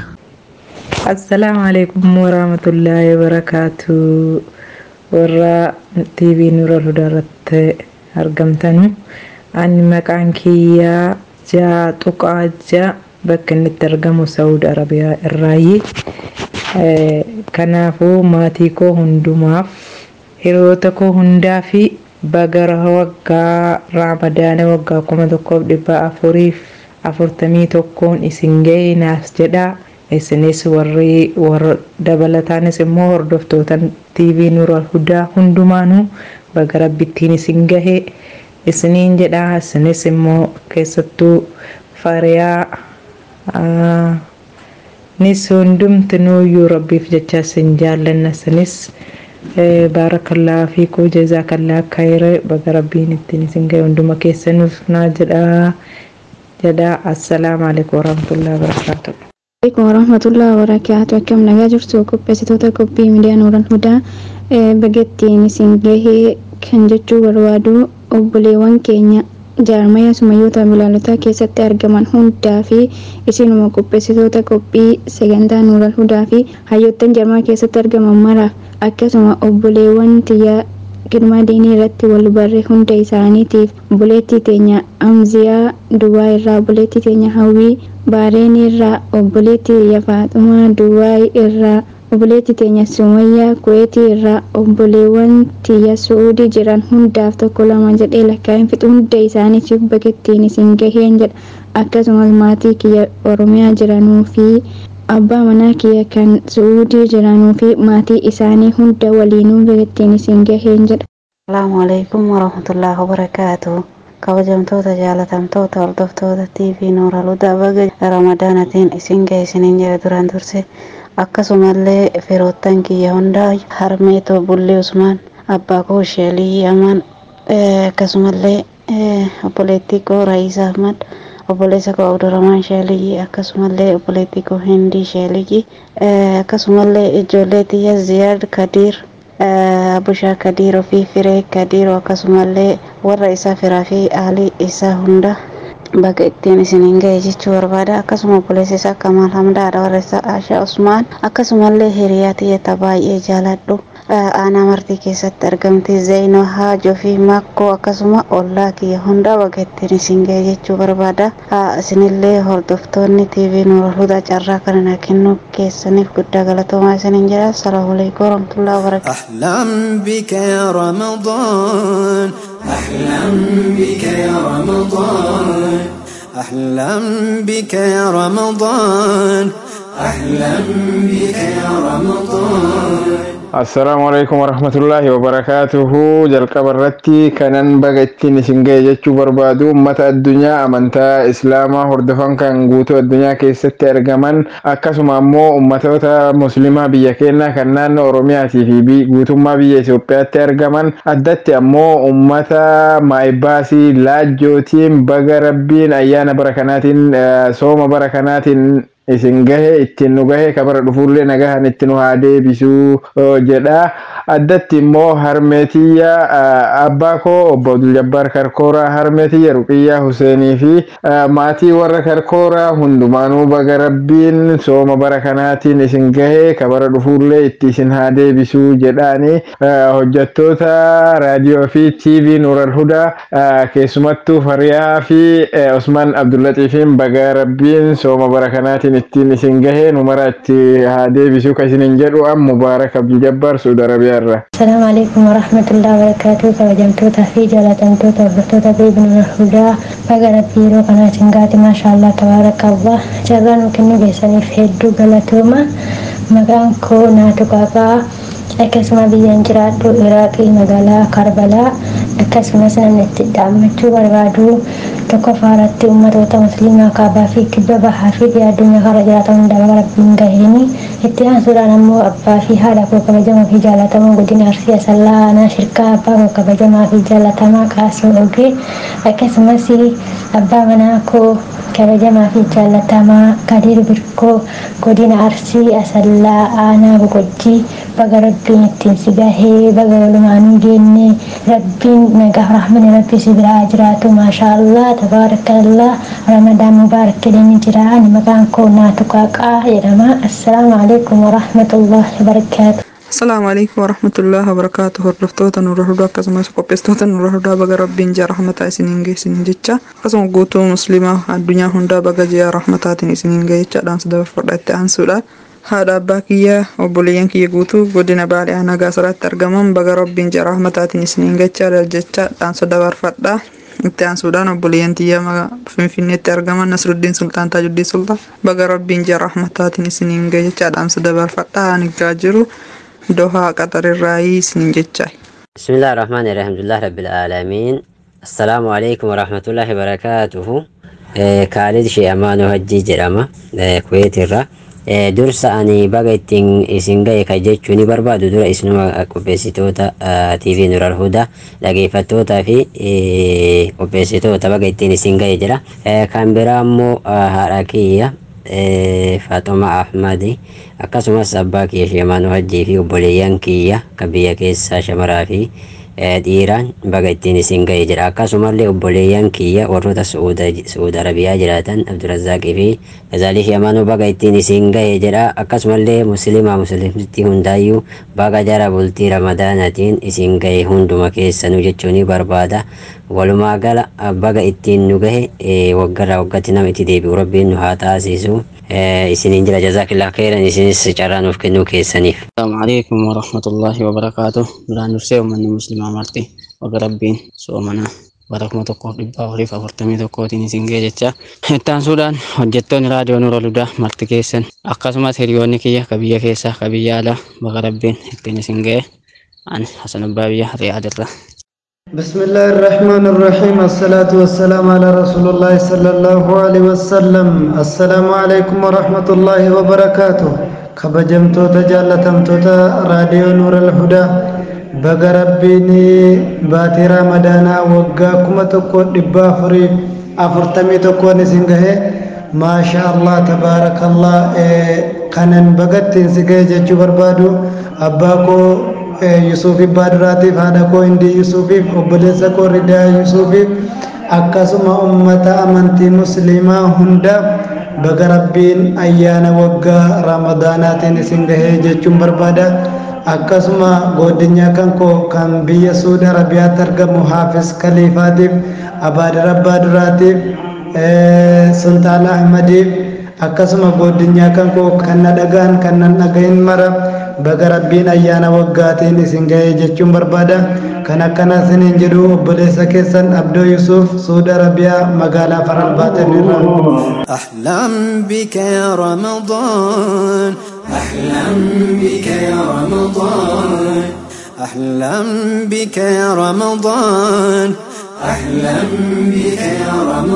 assalaamu alaikum warahmatullaahi wabarakaatu warra tv nuural hudaa irratti argamtanu ani maqaan kiyyaa jaa xuqaa jaa bakka inni itti argamu saudi arabiyaa irraayi kanaafuu maatii koo hundumaaf hiriyoota koo hundaa fi bagara waggaa raamadaana waggaa kuma tokkoof dhibba afuriif afurtamii tokkoon isin ga'e naaf jedhaa isinis warri warra dabalataanis immoo hordoftoota tv nuural hudaa hundumaanuu baga rabbittiin isin gahe isiniin jedhaa isinis immoo keessattuu fariyaa nis hundumtinuuyyuu rabbiif jecha isin jaallanna isinis baarakallaa fi kuu jazaakallaa khayre baga rabbiin ittiin isin gahe hunduma keessanuuf naa jedhaa jedhaa assalaamu alaikum warahmatullahi wabarakaatuh Assalamualaikum warahmatullahi wabarakatuh. Akkam nagaa jirtu qopheessitoota qophii miidiyaa Nuuran Hudaa bagattiin isin gahee kan jechuu barbaadu obboleewwan keenya jaarmaya sumayyoota bilaalotaa keessatti argaman hundaa fi isinuma qopheessitoota qophii sagantaa Nuuran Hudaa fi hayyoottan jaarmaa keessatti argaman maraaf akkasuma obboleewwan tiyya girmaa diinii irratti wal barre hunda isaaniitiif obboleettii teenya amziyaa duwwaa irraa obboleettii teenya hawwii baareen irraa obboleettii tiyya faaxumaa duwwaa irraa obboleettii teenya sumayyaa kuweetii irraa obboleewwan tiyya su'uudii jiran hundaaf tokko lama jedhee lakkaa'in fixu hunda isaaniitiif bakettiin isin gaheen jedha akkasumas maatii kiyya oromiyaa jiranuu fi abbaa manaa kiyya kan su'uudii jiranuu fi maatii isaanii hunda waliinuu bakettiin isin gaheen jedha. Salaamu alaikum warahmatullahi wabarakaatuh. kabajamtoota jaalatamtoota hordoftoota TV Noora Ludaa baga ramadaanatiin isin ga'e isiniin jedhe duraan durse akkasumallee firoottan kiyya hundaa harmeetoo bullee usmaan abbaa koo sheelii aman akkasumallee obboleettii koo raayisaa ahmad obboleessa koo abdurrahmaan sheelii akkasumallee obboleettii koo hindii sheelii akkasumallee ijoollee tiyya ziyaad kadiir abushaa kadiiroo fi firee kadiiroo akkasumallee warra isaa firaa fi haalii isaa hunda bakka ittiin isiniin ga'e jechuu barbaada akkasuma obboleessa isaa kamaal hamdaadha warra isaa ashaa usmaan akkasumallee hiriyaa tiyyata baay'ee jaaladhu aanaa martii keessatti argamti zeenoo haajoo fi makkoo akkasuma ollaa kiyya hundaa bakka ittiin isin ga'e jechuu barbaada isinillee hordoftoonni tv nuura hudaa carraa kana na kennuu keessaniif guddaa galatoomaa isiniin jedha assalaamu alaikum warahmatullahi wabarakaatu أحلم بك يا رمضان أحلم بك يا رمضان أحلم بك يا رمضان أحلم بك يا رمضان assalaamu alaikum warahmatullaahi wabarakaatuhu jalqaba irratti kanan baga ittiin isin ga'e jechuu barbaadu ummata addunyaa amantaa islaamaa hordofan kan guutuu addunyaa keessatti argaman akkasuma ammoo ummatoota muslimaa biyya keenyaa kan naannoo oromiyaatii fi guutummaa biyya Itoophiyaatti argaman addatti ammoo ummata maayibaasii laajjootiin baga rabbiin ayyaana bara kanaatiin sooma bara kanaatiin isin gahe ittiin nu gahe kabara dhufuullee nagahan itti nu haa deebisuu jedha addatti immoo harmeetiyya abbaa koo obbo Abdul Jabbaar Karkooraa harmeetiyya Ruqiyyaa Huseenii fi maatii warra Karkooraa hundumaanuu baga rabbiin sooma bara kanaatiin isin gahe kabara dhufuullee itti isin haa deebisuu jedhaani hojjettoota raadiyoo fi TV Nuural Hudaa keessumattuu Fariyaa fi Usman Abdullatiifiin baga rabbiin sooma bara kanaatiin ittiin isin gahee numara itti haa deebisuu kan isinin jedhu an mubaarak abdul jabbaar suudi arabiyaa irraa السلام عليكم ورحمة الله وبركاته كوجمتوتا في جالتمتوتا وفتوتا في ابن الهدى فقرت بيرو قناة قاتي ما شاء الله تبارك الله جران وكنو جيساني في هدو غلطوما مقام كو ناتو قاقا akkasuma biyyaan jiraadhu iraaqii magaalaa karbalaa akkasumas namni itti dhaammachuu barbaadu tokko faaratti ummatoota musliimaa kaabaa fi kibba bahaa fi addunyaa kana jiraatan hundaa baga rabbiin gaheeni itti aansuudhaan ammoo abbaa fi haadha koo kabajamoo fi jaalatamoo godina arsii asallaa aanaa shirkaa abbaa koo kabajamaa fi jaalatamaa qaasii ogee akkasumas abbaa manaa koo kabajamaa fi jaalatamaa kadiir birkoo godina arsii asallaa aanaa boqojjii baga rabbiin ittiin si gahee baga walumaanuu geenne rabbiin nagaa rahmani rabbii si biraa jiraatu maashaa allah tabaarakallah ramadaan mubaarak jedhanii jira ani maqaan koo naatu qaaqaa jedhama assalaamu alaikum warahmatullahi wabarakaatu Assalaamu alaikum warahmatullahi wabarakaatu hordoftoota nurra hudaa akkasumas qopheessitoota nurra hudaa baga rabbiin ji'a rahmataa isiniin geessiniin jecha akkasuma guutuu musliimaa addunyaa hundaa baga ji'a rahmataatiin isiniin ga'e jechaadhaan dabarfadha itti aansuudha. Haadha abbaa kiyya obboleeyyan kiyya guutuu godina baalee aanaa gaasaraatti argaman baga rabbiin ji'a rahmataatiin isiniin ga'e jechaadhaan dabarfadha. itti aansuudhaan obboleeyyan tiyyaa finfinneetti argaman nasruddiin sultaan taajuddiin sultaan baga rabbiin ji'a rahmataatiin isiniin ga'e jechaadhaan dabarfadha ani gaa jiru. dohaa qaxarirraayii isiniin jechaa بسم الله الرحمن الرحيم الحمد لله رب العالمين السلام عليكم ورحمة الله وبركاته كالد شي أمانو هجي جرامة كويت الرا dursa ani baga ittiin isin ga'e ka jechuun ni barbaadu dura isinuma qopheessitoota TV Nural Hudaa dhageeffattootaa fi qopheessitoota baga ittiin isin ga'e jira. Kan biraa immoo haadha kiyya Faaxuma Ahmadi akkasumas abbaa kiyya Sheemaan Hajjii fi obboleeyyan kiyya kan biyya keessaa shamaraa fi dhiiraan baga ittiin isin ga'e jedha akkasumallee obboleeyyan kiyya warroota su'uud arabiyaa jiraatan abdurazaaqii fi kazaalii fi amaanuu baga ittiin isin ga'e jedha akkasumallee muslimaa muslimti hundaayyuu baga jara bultii ramadaanaatiin isin ga'e hunduma keessanuu jechuun barbaada walumaa gala baga ittiin nu gahe waggarraa waggatti nama itti deebi'u rabbiin nu haa taasisu isiniin jira jazaakillah khairan isinis carraa nuuf kennuu keessaniif. السلام عليكم ورحمة الله وبركاته بلا نرسي ومن مسلم مرتي وقربين سومنا barakuma tokkoof dhibbaa oliif afurtamii tokkootiin isin ga'e jecha ittaan suudhaan hojjettoonni raadiyoo nura ludaa marti keessan akkasumas hiriyoonni kiyya ka biyya keessaa ka biyya alaa baga rabbiin ittiin isin ga'e an hasan abbaa biyya riyaadirra. بسم الله الرحمن الرحيم الصلاة والسلام على رسول الله صلى الله عليه وسلم السلام عليكم ورحمة الله وبركاته kabajamtoota jaallatamtoota raadiyoo nuura alhudaa baga rabbiin baatii ramadaanaa waggaa kuma tokko dhibba afurii afurtamii tokkoon isin gahe maasha allah tabaarakallah kanan bagattiin si gahe jechuu barbaadu abbaa koo yusuufi baaduraatiif haadha koo hindii yusuufiif obboleessa koo ridaa yusuufiif akkasuma ummata amantii musliimaa hunda baga rabbiin ayyaana waggaa ramadaanaatiin isin gahee jechuun barbaada akkasuma godinyaa kan koo kan biyya suudi arabiyaatti argamu haafis kaliifaatiif abaadir abbaa duraatiif sultaan ahmadiif akkasuma godinyaa kan koo kan na dhagaan kan na dhagahin mara baga rabbiin ayyaana waggaatiin isin gahee jechuun barbaada kan akkana isiniin jedhu obboleessa keessan abdoo yusuuf suudi arabiyaa magaalaa faral baatanirraa أحلم بك يا رمضان أحلم بك يا رمضان أحلم بك يا رمضان أحلم بك يا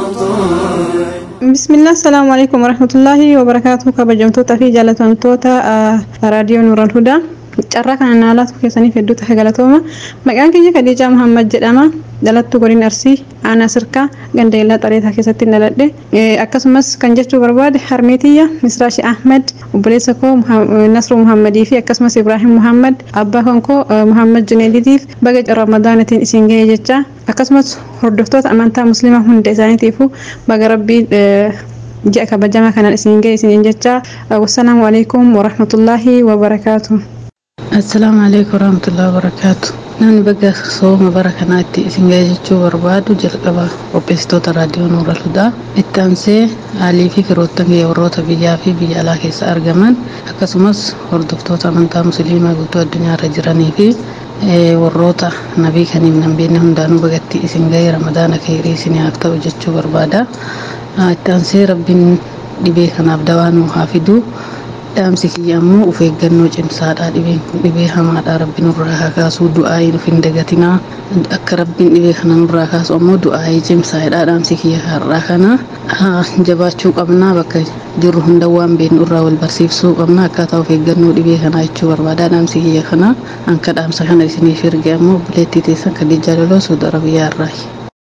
رمضان بسم الله السلام عليكم ورحمة الله وبركاته كبجمتوتا في جالتمتوتا راديو نور الهدى carraa kana naalaatu keessanii hedduu tahe galatooma maqaan keenya kadiijaa muhammad jedhama dhalattuu godin arsii aanaa sirkaa gandeellaa xareetaa keessatti dhaladhe akkasumas kan jechuu barbaade harmeetiyya misraashi ahmed obboleessa koo nasru muhammadii fi akkasumas ibraahim muhammad abbaa kan koo muhammad juneediitiif baga ramadaanatiin isin ga'e jecha akkasumas hordoftoota amantaa muslimaa hunda isaaniitiifu baga rabbii ji'a kabajamaa kanaan isin ga'e isiniin jecha wassalaamu alaikum warahmatullaahi wabarakaatu. assalaamu alaikum warahmatullahi wabarakaatu namni baga sooma bara kanaatti isin ga'e jechuu barbaadu jalqaba qopheessitoota raadiyoo nuura ludaa itti aansee haalii fi firoottan kiyya warroota biyyaa fi biyya alaa keessa argaman akkasumas hordoftoota amantaa musliimaa guutuu addunyaarra jiranii fi warroota nabii kaniif nan beekne hundaanuu bagatti isin ga'e ramadaana keerii isiniif ta'u jechuu barbaada itti aansee rabbiin dhibee kanaaf dawaa nuu haa fiduu dhaamsi kiyya ammoo of eeggannoo cimsaadha dhibeen kun dhibee hamaadha rabbiin nurraa haa kaasuu du'aayii nuuf hin dagatinaa akka rabbiin dhibee kana nurraa kaasu ammoo du'aayii cimsaadha dhaamsi kiyya har'aa kana jabaachuu qabnaa bakka jirru hunda waan beeknu irraa wal barsiifsuu qabna akkaataa of eeggannoo dhibee kanaa jechuu barbaada dhaamsi kiyya kana anka dhaamsa kana isiniif erge ammoo buleettii teessan kadijaa loloo suuda arabiyaa irraayi.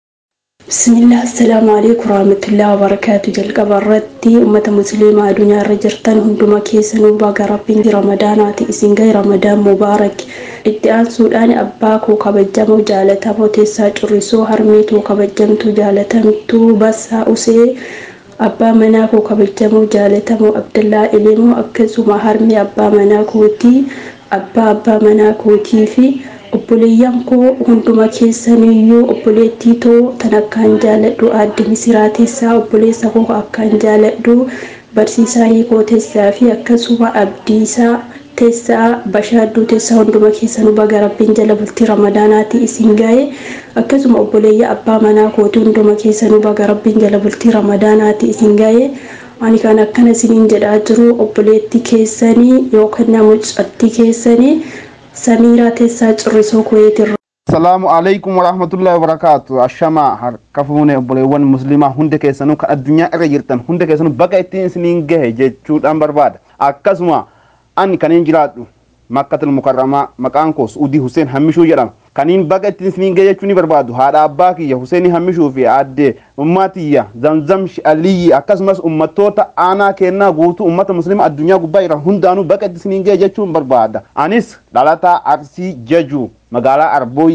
بسم الله السلام عليكم ورحمة الله وبركاته جلق برتي أمة مسلمة دنيا رجرتن هندما كيسن وباقى ربين رمضانات إسنغي رمضان مبارك ادعان سودان أباكو كبجمو جالتمو تسا جرسو هرميتو كبجمتو جالتمتو بسا أسي abbaa manaa koo kabajamoo jaalatamoo abdallaa ilimoo akkasuma harmi abbaa manaa kootii abbaa abbaa manaa kootii fi obboleeyyan koo hunduma keessaniyyuu obboleettii too tan akkaan jaaladhu aadde misiraa teessaa obboleessa koo akkaan jaaladhu barsiisaanii koo teessaa fi akkasuma abdiisaa teessaa bashaadduu teessaa hunduma keessanuu baga rabbiin jala bultii ramadaanaati isin ga'e akkasuma obboleeyya abbaa manaa kootii hunduma keessanuu baga rabbiin jala bultii ramadaanaati isin ga'e ani kan akkana isiniin jedhaa jiru obboleettii keessanii yookaan namucatti keessanii samiiraa teessaa cirrisoo kuweetirra. Salaamu alaikum wa rahmatullahi wa barakaatu. Ashamaa harka fuune obboleewwan musliimaa hunda keessanuu kan addunyaa irra jirtan hunda keessanuu baga ittiin isiniin gahe jechuudhaan barbaada. Akkasuma ani kaniin jiraadhu makkatul mukarramaa maqaan koo Suudii Hussein Hammishuu jedhama. Kaniin baga ittiin isiniin gahe jechuu ni barbaadu. Haadha abbaa kiyya Hussein Hammishuu fi aadde ummaatiyya Zamzam Aliyyi akkasumas ummattoota aanaa kennaa guutuu ummata musliima addunyaa gubbaa jiran hundaanuu baga ittiin isiniin gahe jechuun barbaada. Anis dhalataa Arsii Jajuu magaalaa Arbooyyee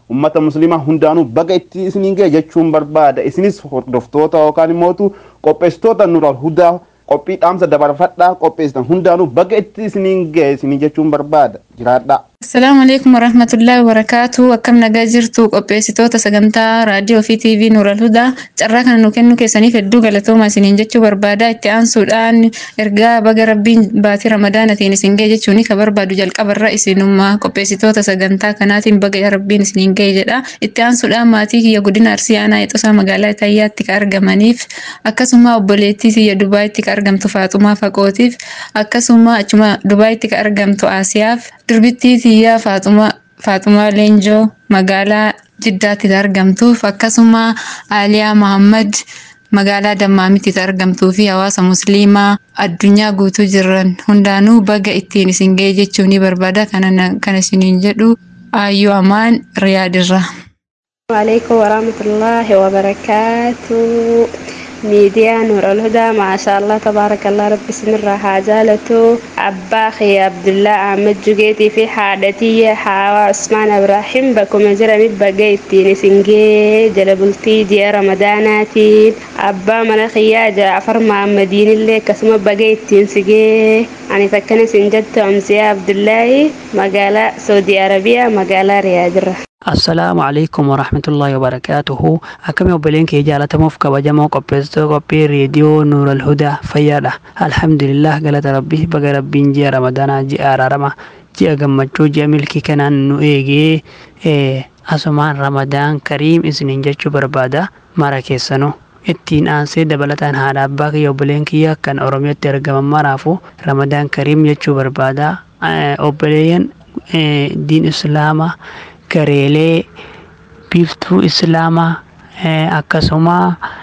ummata muslimaa hundaanuu baga itti isiniin ga'e jechuun barbaada isinis hordoftoota yookaan immoo qopheessitoota nural hudaa qophii dhaamsa dabarfadhaa qopheessitan hundaanuu baga itti isiniin ga'e isinii jechuun barbaada jiraadhaa. Assalaamu alaikum warahmatullahi wabarakaatu akkam nagaa jirtu qopheessitoota sagantaa raadiyoo fi tiivii Nuural Hudaa carraa kana nu kennu keessaniif hedduu galatooma isiniin jechuu barbaada itti aansuudhaan ergaa baga rabbiin baatii ramadaanatiin isin ga'e jechuun ka barbaadu jalqabarra isinummaa qopheessitoota sagantaa kanaatiin baga rabbiin isiniin ga'e jedha itti aansuudhaan maatii kiyya godina arsii aanaa ixosaa magaalaa Itayyaatti ka argamaniif akkasuma obboleettii kiyya Dubaayitti ka argamtu Faaxumaa Faqootiif akkasuma achuma Dubaayitti ka argamtu Aasiyaaf durbittii tiyyaa Faaxumaa Leenjoo magaalaa Jiddaatti argamtuuf akkasuma Aaliyaa Mahammad magaalaa Dammaamitti argamtuu fi hawaasa musliimaa addunyaa guutuu jiran hundaanuu baga ittiin isin ga'e jechuun ni barbaada kan isiniin jedhu Aayyoo Amaan Riyaadirra. Waalaikum warahmatullahi wabarakatuh. miidiyaa nuur alhudaa maasha allah tabaarakallah rabbi isinirraa haa jaalatu abbaa kiyya abdullaa ahmed jugeetii fi haadhatiyya haawaa usmaan ibraahim bakkuma jiranitti baga ittiin isin gee jala bultii ji'a ramadaanaatiin abbaa mana kiyyaa jaafar mahammadiinillee akkasuma baga ittiin si gee ani takkana isin jettu amsiyaa abdullaahi magaalaa saudi arabiyaa magaalaa riyaadirra assalaamu calaykum waraxmatullaahi wabarakaatuhu akkami obboleen kee jaalatamuuf kabajamoo qopheessitoo qophii reediyoo nuural hudaa fayyaadha alhamdulillah galata rabbi baga rabbiin ji'a ramadaanaa ji'a araarama ji'a gammachuu ji'a milkii kanaan nu eegee asumaan ramadaan kariim isiniin jechuu barbaada mara keessanuu ittiin aansee dabalataan haadha abbaa kiyya obboleen kiyya kan oromiyaatti argaman maraafu ramadaan kariim jechuu barbaada obboleeyyan diin islaamaa gareelee biiftuu islaamaa akkasuma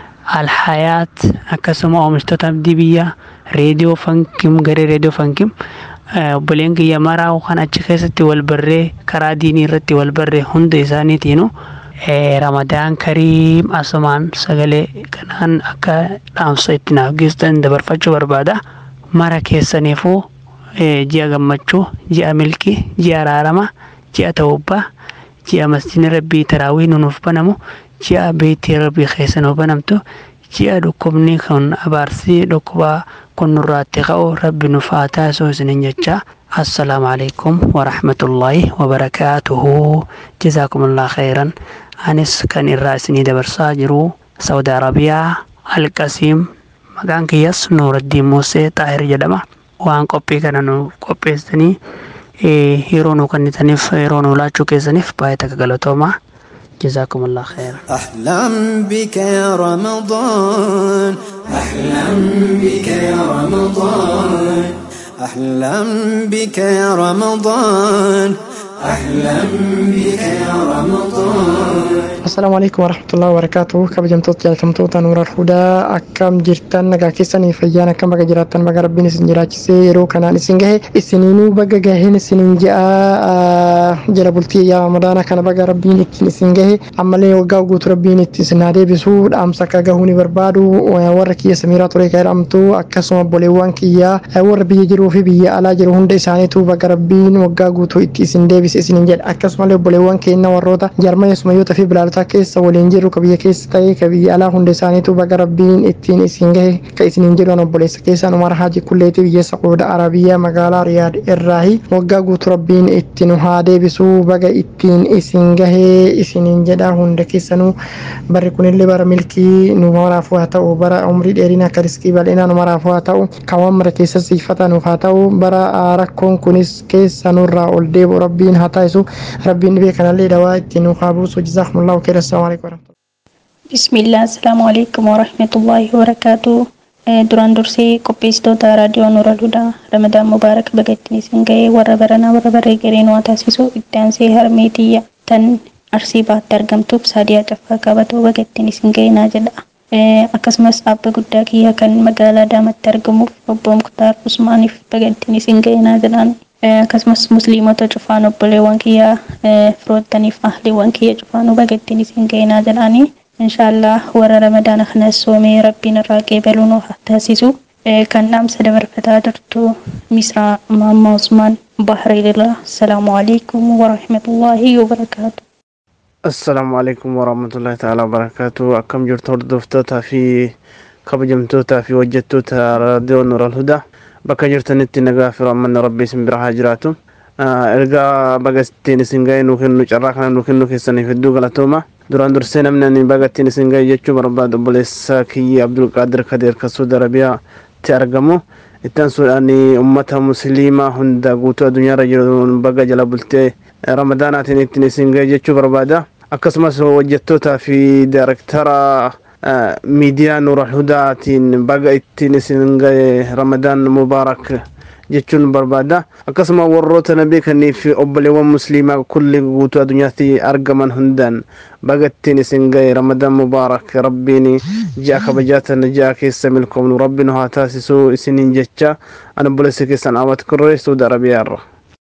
alhayaat akkasuma oomishtoota abdii biyya reediyoo fankim garee reediyoo fankim obboleen kiyya maraa kan achi keessatti wal barree karaa diinii irratti wal barree hunda isaaniitiinu ramadaan kariim asumaan sagalee kanaan akka dhaamsa itti naaf geessan dabarfachuu barbaada mara keessaniifuu ji'a gammachuu ji'a milkii ji'a araarama ji'a tawubbaa ji'a masjidni rabbii taraawii nuuf banamu ji'a beetii rabbii keessa nuuf banamtu ji'a dhukkubni kun abaarsii dhukkubaa kun nurraatti ka'u rabbi nuuf haa taasisuu isinin jecha assalaamu alaikum warahmatullaahi wabarakaatuhu jazaakumullah khayran anis kan irraa isinii dabarsaa jiru saudi arabiyaa alqasiim maqaan kiyyas nuuraddiin musee xaahir jedhama waan qophii kana nu qopheessanii yeroo nu kennitaniif yeroo nu laachuu keessaniif baay'ee takka galatoomaa جزاكم الله خيرا أحلم بك يا رمضان أحلم بك يا رمضان أحلم بك يا رمضان أحلم بك يا رمضان السلام عليكم ورحمة الله وبركاته كبجمتوت جالتمتوتا نور الهدى أكم جرتان نغا كيساني فيانا كم بغا جراتان بغا ربين اسن جراچسي يرو كانان اسن جهي اسنينو بغا جاهين اسنين جاء جلبولتي يا رمضان كان بغا ربين اتن اسن جهي عمالي وغاو قوت ربين اتن سنادي بسود أمسا كاقهوني بربادو ورك يا سميرا طريق الأمتو أكسوما بوليوان كيا ور بي جرو في بي على جرو هند إسانيتو بغا ربين وغاو قوتو اتن اسن ديبس اسن جد أكسوما بوليوان كينا وروتا جرما يسميوتا في بلالتا keessa waliin jiru ka biyya keessa ta'ee ka biyya alaa hunda isaaniitu baga rabbiin ittiin isin gahe ka isiniin jedhan obboleessa keessaan umar haaji kulleetii biyya saquuda arabiyaa magaalaa riyaad irraahi waggaa guutu rabbiin ittiin haa deebisuu baga ittiin isin gahee isiniin jedha hunda keessanuu barri kunillee bara milkii nu maraafuu haa ta'u bara umrii dheerinaa akka riskii bal'inaa nu maraafuu haa ta'u kan mara keessa siifata nuuf haa ta'u bara rakkoon kunis keessa nurraa ol deebi'u rabbiin haa taasisu rabbiin dhibee kanallee dawaa ittiin nuuf haa buusu jazaakumullahu khairan السلام عليكم ورحمة الله بسم الله السلام عليكم ورحمة الله وبركاته duraan dursee qopheessitoota raadiyoo Nuura Ludaa Ramadaan Mubaarak bagattiin isin ga'ee warra baranaa warra barree gareen waa taasisu itti aansee harmee tiyya tan arsii baatti argamtuuf saadiyaa caffaa qabatoo bagattiin isin ga'ee naa jedha. Akkasumas abba guddaa kiyya kan magaalaa daamatti argamuuf obbo Muktaar Usmaaniif bagattiin isin ga'ee naa jedhaan. Akkasumas musliimota cufaan obboleewwan kiyyaa firoottaniif ahliiwwan kiyya cufaanuu bagattiin isin ga'ee naa jedhaanii. inshaallah warra ramadaana kanas soomee rabbiin irraa qeebaluu nuuf taasisu kan dhaamsa dabarfataa jirtu misraa maamma usmaan bahreelirraa asalaamu alaikum warahmatullaahi wabarakaatu assalaamu calaykum waraxmatullaahi taala wabarakaatu akkam jirtu hordoftootaa fi kabajamtootaa fi hojjettoota raadiyoo nuural hudaa bakka jirtanitti nagaa fi rahmanni rabbii isin bira haa jiraatu ergaa baga ittiin isin ga'e nu kennu carraa kana nu kennu keessaniif hedduu galatooma duraan dursee namni ani baga ittiin isin ga'e jechuu barbaadu obboleessa kiyyi abdulqaadir kadeer kan suudi arabiyaatti argamu ittaan suudhaan ummata musliimaa hunda guutuu addunyaarra jiru baga jala bultee ramadaanaatiin ittiin isin ga'e jechuu barbaada akkasumas hojjettootaa fi daaraktara miidiyaa nuural hudaatiin baga ittiin isin ga'e ramadaan mubaarak jechuun barbaada akkasuma warroota na beekanii fi obboleewwan musliimaa kulli guutuu addunyaatti argaman hundaan baga ittiin isin ga'e ramadaan mubaarak rabbiin ji'a kabajaatan ji'a keessa milkoomnu rabbiin haa taasisuu isiniin jecha an obboleessa keessan aawwat kurree suudi arabiyaarra.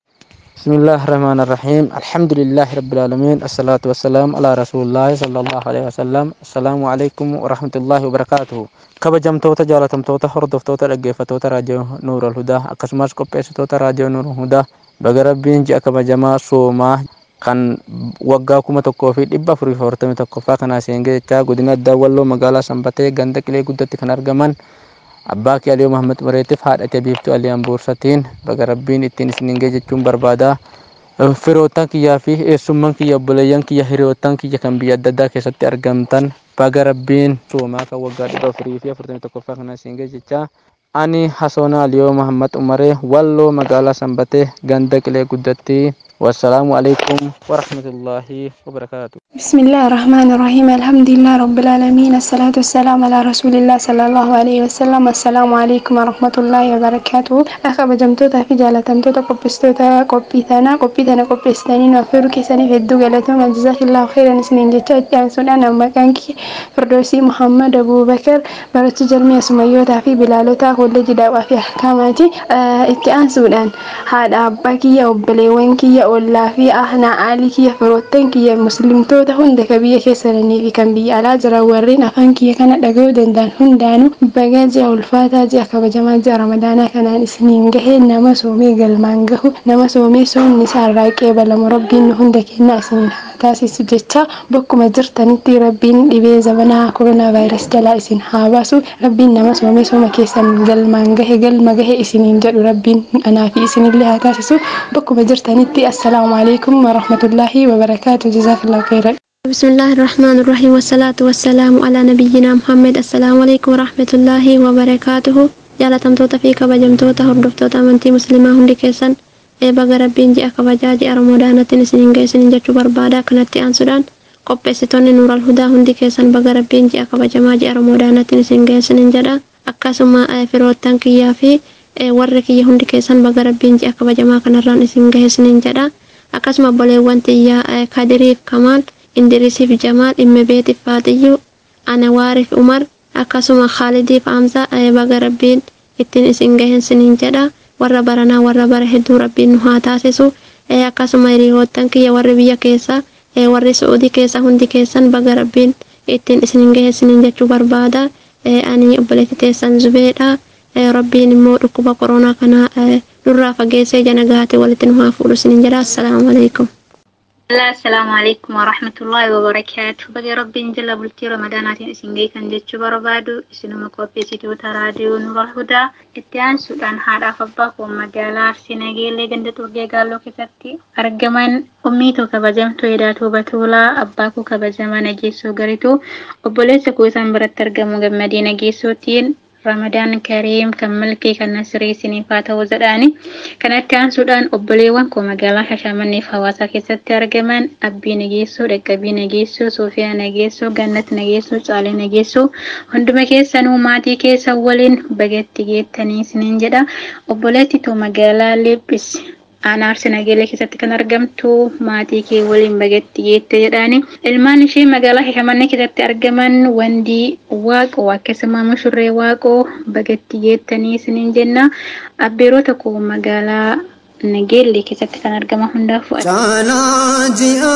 بسم الله الرحمن الرحيم الحمد لله رب العالمين الصلاة والسلام على رسول الله صلى الله عليه وسلم السلام عليكم ورحمة الله وبركاته kabajamtoota jaalatamtoota hordoftoota dhaggeeffattoota raadiyoo nuura alhudaa akkasumas qopheessitoota raadiyoo nuura alhudaa baga rabbiin ji'a kabajamaa soomaa kan waggaa kuma tokkoo fi dhibba afurii fi afurtamii tokkoffaa kanaa seengee jechaa godina addaa walloo magaalaa sanbatee ganda qilee guddatti kan argaman abbaa kee aliyoo mahammad bareetiif haadhatee biiftuu aliyaan boorsatiin baga rabbiin ittiin isiniin gee jechuun barbaada. Firoottan kiyyaa fi eessummaan kiyya obboleeyyan kiyya hiriyoottan kiyya kan biyya adda addaa keessatti argamtan baga rabbiin soomaa kan waggaa dhibba afurii fi afurtamii tokkoffaa kana isiin gee jechaa ani hasoona aliyoo mahammad umaree walloo magaalaa sanbatee ganda qilee guddatti والسلام عليكم ورحمة الله وبركاته بسم الله الرحمن الرحيم الحمد لله رب العالمين الصلاة والسلام على رسول الله صلى الله عليه وسلم السلام عليكم ورحمة الله وبركاته أخا بجمتوتا في جالتمتوتا قبستوتا قبيتانا قبيتانا قبستانين وفيرو كيساني في الدو جالتوما جزاك الله خيرا سنين جتات جانسون أنا مكانك فردوسي محمد أبو بكر برتو جرمي سميوتا في بلالوتا كل جدا وفي أحكاماتي إتكان سودان هذا أباكي أو بليوانكي ollaa fi ahnaa aalii kiyya firoottan kiyya muslimtoota hunda ka biyya keessanii fi kan biyya alaa jiran warreen afaan kiyya kana dhaga'uu danda'an hundaanuu bagaa ji'a ulfaataa ji'a kabajamaa ji'a ramadaanaa kanaan isiniin gahee nama soomee galmaan gahu nama soomee soomni isaa irraa qeebalamu rabbiin nu hunda kennaa isiniin haa taasisu jecha bakkuma jirtanitti rabbiin dhibee zabanaa koronaa vaayirasii jalaa isin haa baasu rabbiin nama soomee sooma keessan galmaan gahe galma gahe isiniin jedhu rabbiin anaa fi isinillee haa taasisu bakkuma jirtanitti السلام عليكم ورحمة الله وبركاته جزاك الله خيرا بسم الله الرحمن الرحيم والصلاة والسلام على نبينا محمد السلام عليكم ورحمة الله وبركاته jaalatamtoota fi kabajamtoota hordoftoota amantii musliimaa hundi keessan baga rabbiin ji'a kabajaa ji'a ramadaanattiin isiniin geessiniin jechuu barbaada kanatti aansuudhaan qopheessitoonni nuural hudaa hundi keessan baga rabbiin ji'a kabajamaa ji'a ramadaanattiin isin geessiniin jedha akkasuma firoottan kiyyaa fi warri kiyya hundi keessan baga rabbiin ji'a kabajamaa kanarraan isin geessiniin jedha akkasuma obboleewwan tiyyaa kadiriif kamaal indirisiif jamaal dhimma beetiif faatiyyuu anawaariif umar akkasuma khaalidiif amsa baga rabbiin ittiin isin geessiniin jedha warra baranaa warra bara hedduu rabbiin nu haa taasisu akkasuma hiriyoottan kiyya warri biyya keessa warri su'uudii keessa hundi keessan baga rabbiin ittiin isin geessiniin jechuu barbaada ani obboleetti teessan zubeedha. rabbiin immoo dhukkuba koronaa kana nurraa fageessee jana gahatee walitti nu haa fuudhu isiniin jedha assalaamu alaikum. Assalaamu alaikum warahmatullahi wabarakaatu. Baga rabbiin jala bultii ramadanatiin isin geessan jechuu barbaadu isinuma qopheessitoota raadiyoo Nura Hudaa itti aansuudhaan haadhaaf abbaa koo magaalaa Arsii Nageellee ganda Turgee Gaalloo keessatti argaman ummii koo kabajamtuu Eedaatuu Batuulaa abbaa koo kabajamaa Nageessoo Garituu obboleessa koo isaan biratti argamu gammadee Nageessootiin ramadaan kariim kan milkii kan nasirii isiniif haa ta'u jedhaani kanatti aansuudhaan obboleewwan koo magaalaa shashamanneef hawaasaa keessatti argaman abbii nageessoo dhaqqabii nageessoo soofiyaa nageessoo gannat nageessoo caalee nageessoo hunduma keessanuu maatii keessa waliin bagatti geettanii isiniin jedha obboleetti too magaalaa leephis aanaa Arsii Nageellee keessatti kan argamtu maatii kee waliin bagatti geette jedhaani. Ilmaan ishee magaalaa Shashamannee keessatti argaman wandii waaqoo akkasuma mushurree waaqoo bagatti geettanii isiniin jenna. Abbeerota koo magaalaa Nageellee keessatti kan argaman hundaaf Caalaa ji'a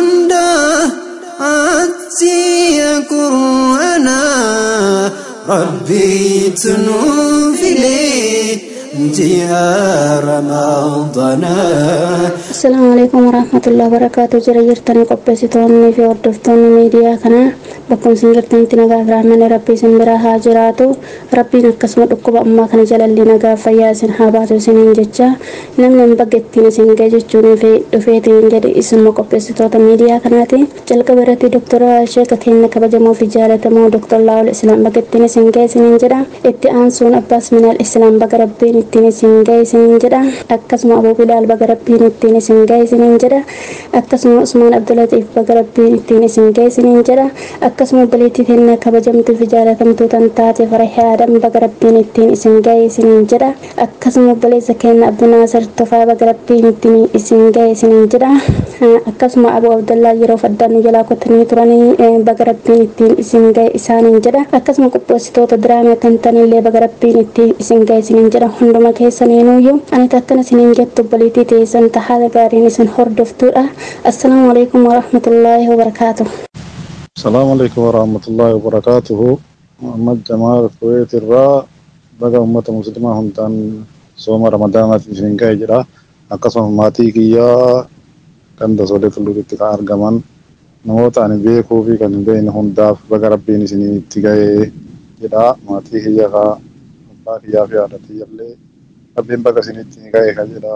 hundaa ati qur'aana rabbiitu nuu filee. جيا رمضان السلام عليكم ورحمة الله وبركاته جرى جرتني قبسيتوني في وردفتوني ميديا كنا بكم سنجرتني تنغا فرحمن ربي سنبرا هاجراتو ربي نكسم دكوب أما كان جلال لنغا فياسن حاباتو سنين ججا نمنا مبقتين سنغا ججوني في دفيتين جدي اسم قبسيتوتا ميديا كناتي جلق براتي دكتورة شيكا كينا كبجمو في جالتمو دكتور الله الإسلام بقتين سنغا سنين جدا اتئانسون أباس من الإسلام بق ربين اتين سنغا سنين جدا أكسم أبو بلال بق ربين اتين سنغا سنين جدا أكسم عثمان عبد اللطيف بق ربين اتين سنغا سنين جدا akkasuma obboleettii teennaa kabajamtuu fi jaalatamtuu tan taate farahee adam baga rabbiin ittiin isin ga'e isiniin jedha akkasuma obboleessa keenya abdunaasar tofaa baga rabbiin ittiin isin ga'e isiniin jedha akkasuma abu abdallaa yeroo faddaan nu jalaa kotanii turanii baga rabbiin ittiin isin ga'e isaaniin jedha akkasuma qopheessitoota diraamii kan tanillee baga rabbiin ittiin isin ga'e isiniin jedha hunduma keessaniinuyyuu ani takkana isiniin jettu obboleettii teessan tahaala gaariin isin hordoftuudha assalaamu alaikum warahmatullaahi wabarakaatuh السلام عليكم ورحمة الله وبركاته محمد جمال الكويت الراء بقى أمة مسلمة هم تان صوم رمضان في سنكا جرا أقسم ماتي كيا كان دسولة تلو كتكا أرغمان نموت أني بيكو في كان بين هم داف بقى ربي نسيني تيجاي جرا ماتي كيا كا أبا كيا في عادتي يلي ربي بقى سيني تيجاي كجرا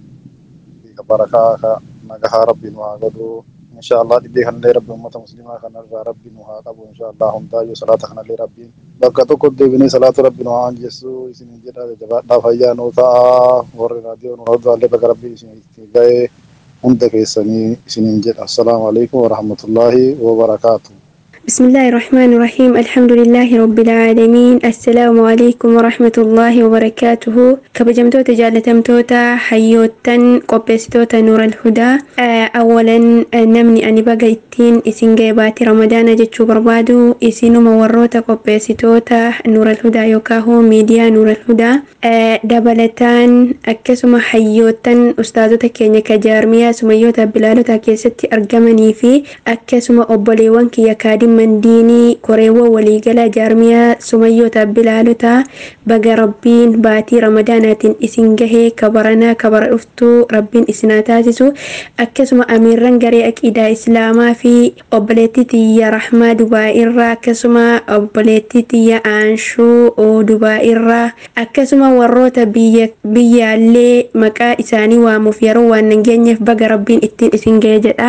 في كبركا كا نجها ربي نواغدو إن شاء الله دي كان لي ربي أمة مسلمة كان ربي نوها قبو إن شاء الله هم تاجو صلاة كان لي ربي بقى تقول دي بني صلاة ربي نوها عن جسو إسن جدا جبا دافعيا نوتا ور راديو نوها دوا بقى ربي إسن جاي هم تكيسني إسن جدا السلام عليكم ورحمة الله وبركاته بسم الله الرحمن الرحيم الحمد لله رب العالمين السلام عليكم ورحمة الله وبركاته كبجمتو تجالتمتوتا حيوتن قبستوتا نور الهدى أولا نمني أني بقى ittiin isin geebaati ramadaana jechuu barbaadu isinuma warroota qopheessitoota nuuralhudaa yookaan hoo miidiyaa nuuralhudaa dabalataan akkasuma hayyootan ustaazota keenya kajaarmiyaa sumayyoota bilaalota keessatti argamanii fi akkasuma obboleewwan kiyya kaadhimman diinii koreewwan waliigalaa jaarmiyaa sumayyoota bilaalota baga rabbiin baatii ramadaanaatiin isin gahee kabaranaa kabara dhuftuu rabbiin isinaa taasisu akkasuma amiirran garee aqiidaa islaamaa fi obboleettii tiyya rahmaa dubaa irraa akkasuma obboleettii tiyya aanshuu dubaa irraa akkasuma warroota biyyaallee maqaa isaanii waamuuf yeroo waan nageenyeef baga rabbiin ittiin isin ga'e jedha.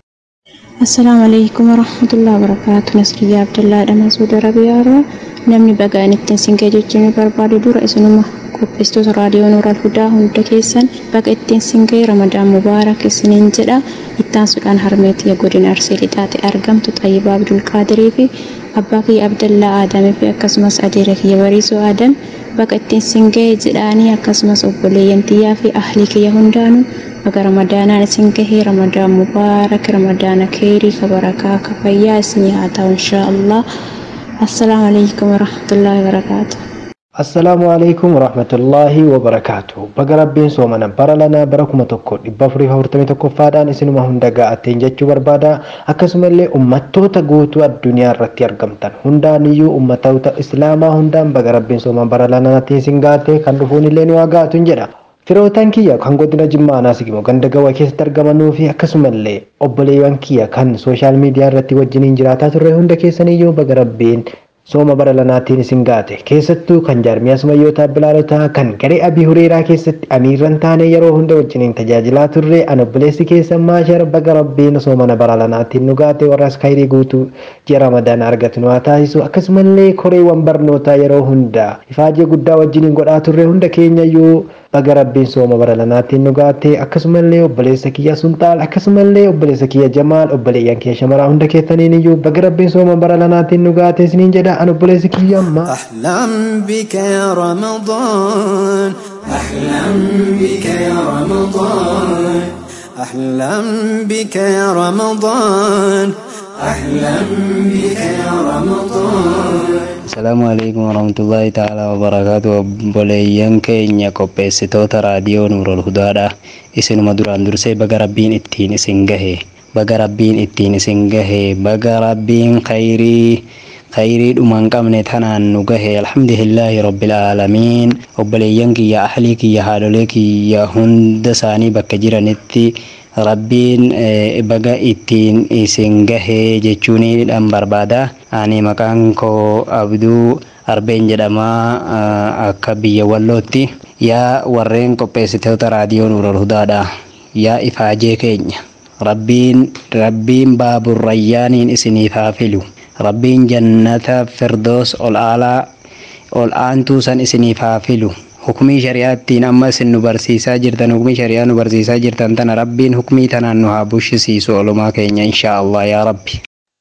Assalaamu alaikum warahmatullahi wabarakaatu. Nasriyaa Abdullaa Dhamaa Suudi Arabiyaa namni bagaan ittiin isin ga'e jechuun barbaadu dura isinuma qopheessitoota raadiyoo Nuural Hudaa hunda keessan baga ittiin isin ga'e Ramadaan Mubaarak isiniin jedha. Ittaansuudhaan harmeetii godina Arsee lixaate argamtu Xayyibaa Abdul Qaadirii fi abbaa kiyya Abdallaa Aadamii fi akkasumas adeera kiyya Bariisoo Aadam baga ittiin isin ga'e jedhaanii akkasumas obboleeyyan tiyyaa fi ahlii kiyya hundaanuu baga ramadaanaan isin gahee ramadaan mubaarak ramadaana keerii ka barakaa ka fayyaa isinii haa ta'u inshaa allah assalaamu alaikum warahmatullaahi wabarakaatu assalaamu alaikum warahmatullaahi wabarakaatu baga rabbiin soomana bara lanaa bara kuma tokko dhibba afurii afurtamii tokkoffaadhaan isinuma hunda ga'atteen jechuu barbaada akkasumallee ummattoota guutuu addunyaa irratti argamtan hundaaniyyuu ummatoota islaamaa hundaan baga rabbiin soomana bara lanaatiin isin gaate kan dhufuun illee ni waa gaatuun jedha Firootaan kiyya kan godina Jimmaa Anaasigimo ganda gawaa keessatti argamanuu fi akkasumallee obboleewwan kiyya kan sooshaal miidiyaa irratti wajjiniin jiraataa turre hunda keessaniyyuu baga rabbiin sooma bara lanaatiin isin gaate keessattuu kan jaarmiyaa sumayyootaa bilaalotaa kan garee abii hureeraa keessatti amiirran taane yeroo hunda wajjiniin tajaajilaa turre an obboleessi keessan maashar baga rabbiin soomana bara lanaatiin nu gaate warras kayrii guutuu ji'a ramadaan argatu nu haa taasisu akkasumallee koreewwan barnootaa yeroo hunda ifaajee guddaa wajjiniin godhaa turre hunda keenyayyuu baga rabbiin sooma bara lanaatiin nu gaate akkasumallee obboleessa kiyya sunxaal akkasumallee obboleessa kiyya jamaal obboleeyyan kiyya shamaraa hunda keessaniin iyyuu baga rabbiin sooma bara lanaatiin nu gaate isiniin jedha an obboleessi kiyya amma. أحلم بك يا رمضان أحلم بك يا رمضان أحلم بك يا رمضان أحلم بك يا رمضان Asalaamu alaikum warahmatullahi ta'ala wabarakaatu obboleeyyan keenya qopheessitoota raadiyoo Nuurol Hudaadha. Isinuma duraan dursee baga rabbiin ittiin isin gahe. Baga rabbiin ittiin isin gahe. Baga rabbiin khayrii khayrii dhumaan qabne tanaan nu gahe alhamdulillaahi rabbil aalamiin obboleeyyan kiyya ahlii kiyya haadholee kiyya hunda isaanii bakka jiranitti rabbiin baga ittiin isin gahee jechuunidhaan barbaada ani maqaan koo abduu arbeen jedhamaa akka biyya wallootti yaa warreen qopheessitoota raadiyoo nuural hudaadha yaa ifaajee keenya rabbiin rabbiin baaburrayyaaniin isiniif haa filu rabbiin jannata firdoos ol aalaa ol aantuu san isiniif haa filu hukumii shari'aattiin amma isin nu barsiisaa jirtan hukumii shari'aa nu barsiisaa jirtan tana rabbiin hukumii tanaan nu haa bushisiisu olumaa keenya inshaa allah yaa rabbi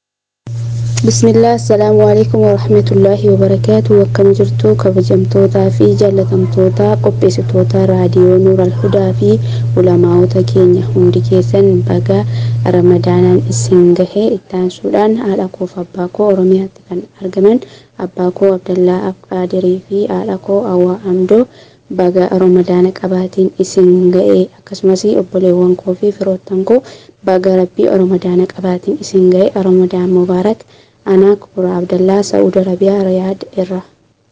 بسم الله السلام عليكم ورحمة الله وبركاته وكم جرتو كبجمتوتا في جلتمتوتا قبستوتا راديو نور الهدى في علماء كينيا هندي كيسن بقى رمضانا السنجه التان سودان على كوف أباكو أرميها كان أرجمن أباكو عبد الله أبقادري في على كو أو أمدو baga ramadaana qabaatiin isin ga'e akkasumas obboleewwan koo fi firoottan koo baga rabbii ramadaana qabaatiin isin ga'e ramadaan mubaarak anaa kubura abdallaa sa'uud arabiyaa riyaad irra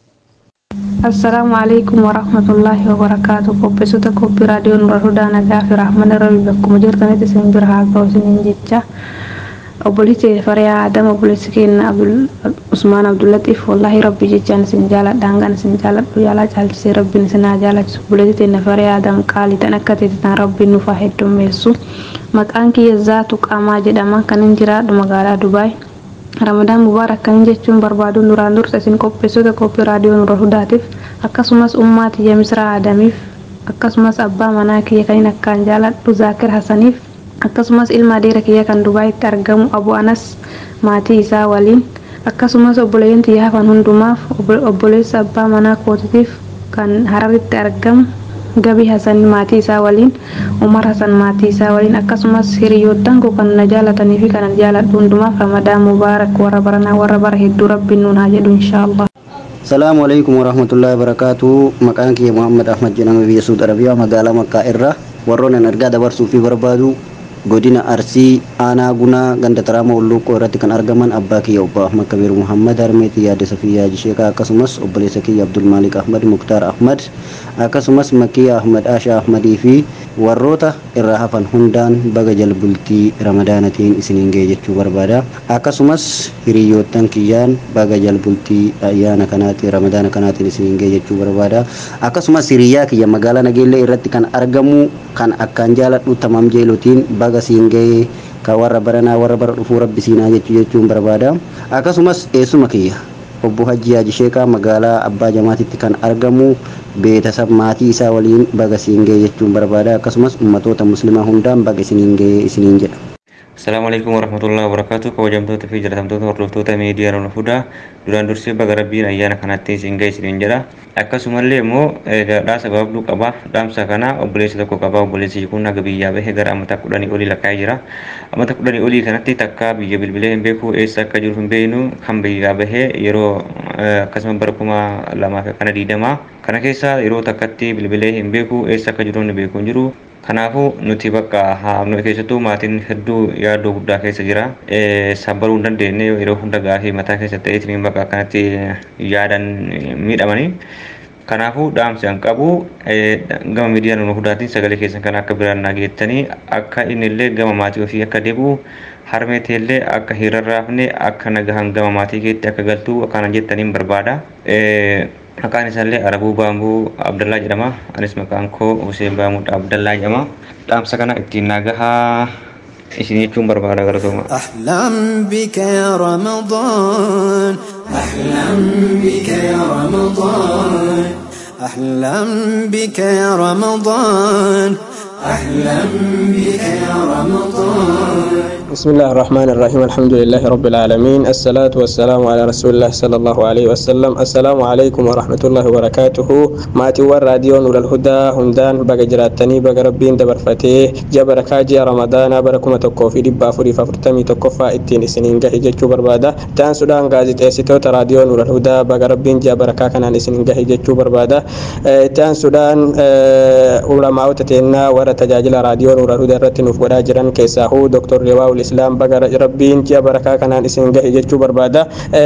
assalaamu calaykum waraxmatullaahi wabarakaatu qopheessota qophii raadiyoo nura hudaa nagaa fi raaxmana rabbi bakkuma jirtanitti isin bira haa ga'u isiniin jecha obboleessi fariyaa adama obboleessi keenya usmaan abdullatiif wallaahi rabbi jechaan isin jaaladhaan kan isin jaaladhu yaalaa caalchisee rabbiin isin haa jaalachisu obboleessi keenya fariyaa adam qaalii tan akka teetitan rabbiin nuuf haa heddummeessu maqaan kiyya zaatu qaamaa jedhama kan hin jiraadhu magaalaa dubaay ramadaan mubaarak kan jechuun barbaadu duraan dursa isin qopheessota qophii raadiyoo nura hudaatiif akkasumas ummaa tiyya misraa adamiif akkasumas abbaa manaa kiyya kan hin akkaan jaaladhu zaakir hasaniif akkasumas ilma adeera kiyya kan dubaayitti argamu abu anas maatii isaa waliin akkasumas obboleeyyan tiyya hafan hundumaaf obboleessa abbaa manaa kootitiif kan hararitti argamu gabii hasan maatii isaa waliin umar hasan maatii isaa waliin akkasumas hiriyoottan koo kan na jaalatanii fi kan jaaladhu hundumaaf ramadaan mubaarak warra baranaa warra bara hedduu rabbiin nuun haa jedhu inshaallah salaamu alaikum warahmatullahi wabarakaatu maqaan kiyya muhammad ahmad jedhama biyya suud arabiyaa magaalaa makkaa irra warroon an argaa dabarsuu fi barbaadu godina arsii aanaa gunaa ganda taraama ulluuqqoo irratti kan argaman abbaa kiyya obbo ahmad kabiir muhammad harmeetii yaadde safiyyaa jisheekaa akkasumas obboleessa kiyya abdulmaalik ahmad muktaar ahmad akkasumas makiyya ahmad aashaa ahmadii fi warroota irraa hafan hundaan baga jalbultii ramadaanatiin isiniin ga'e jechuu barbaada akkasumas hiriyoottan kiyyaan baga jalbultii ayyaana kanaatti ramadaana kanaatiin isiniin ga'e jechuu barbaada akkasumas hiriyyaa kiyya magaalaa nageellee irratti kan argamu kan akkaan jaaladhu tamam jeelotiin baga siin ga'e ka warra baranaa warra bara dhufuu rabbi siinaa jechuu jechuun barbaada akkasumas eessuma kiyya obbo Hajji Haaji Sheekaa magaalaa Abbaa Jamaatitti kan argamu beetasab maatii isaa waliin baga siin ga'e jechuun barbaada akkasumas ummatoota muslimaa hundaan baga isiniin ga'e isiniin jedha. Assalamu alaikum warahmatullahi wabarakatuh kabajamtoota fi jaalatamtoota hordoftoota miidiyaa Nuna Hudaa duraan dursee baga rabbiin ayyaana kanatti isin ga'e isiniin jedha akkasumallee immoo dhaasa gabaabduu qabaaf dhaamsa kana obboleessi tokko qabaa obboleessi kun haga biyyaa bahee gara amata kudhanii olii lakkaa'ee jira amata kudhanii olii kanatti takka biyya bilbilee hin beeku eessa akka jiru hin beeknu kan biyyaa bahee yeroo akkasuma bara kuma lamaa fi kana diidamaa kana keessa yeroo takkatti bilbilee hin beeku eessa akka jiru hin beeku hin jiru kanaafuu nuti bakka haamnu keessattuu maatiin hedduu yaaddoo guddaa keessa jira sabbaruu hin dandeenye yeroo hunda gaafii mataa keessa ta'eetiin bakka akkanatti yaadan miidhamanii kanaafuu dhaamsi an qabu gama miidiyaa Nuna Hudaatiin sagalee keessan kan akka biraan nageettanii akka inni illee gama maatii ofii akka deebi'u harmeetii illee akka hirarraafne akka nagahan gama maatii keetti akka galtu akkana jettaniin barbaada. maqaan isaallee arabuu baambuu abdallaa jedhama anis maqaan koo huseen baamuudha abdallaa jedhama dhaamsa kana ittiin nagahaa isin jechuun barbaada galatooma أحلم بك يا رمضان أحلم بك يا رمضان أحلم بك يا رمضان أحلم بك يا رمضان بسم الله الرحمن الرحيم الحمد لله رب العالمين الصلاة والسلام على رسول الله صلى الله عليه وسلم السلام عليكم ورحمة الله وبركاته ماتي ور راديو نور الهدى همدان بقى جراتني بقى ربين دبر فتيه جبر كاجي رمضان بركم تكو في دبا فري ففرتمي تكفى اتين سنين جهي جتشو بربادا تان سودان غازي تيسيتو راديو نور الهدى بقى ربين جبر كاكنا سنين جهي جتشو بربادا تان سودان علماء تتينا ور تجاجل راديو نور الهدى رتنوف ودا جران كيساهو دكتور رواو islaam baga rabbiin ji'a barakaa kanaan isin gahe jechuu barbaada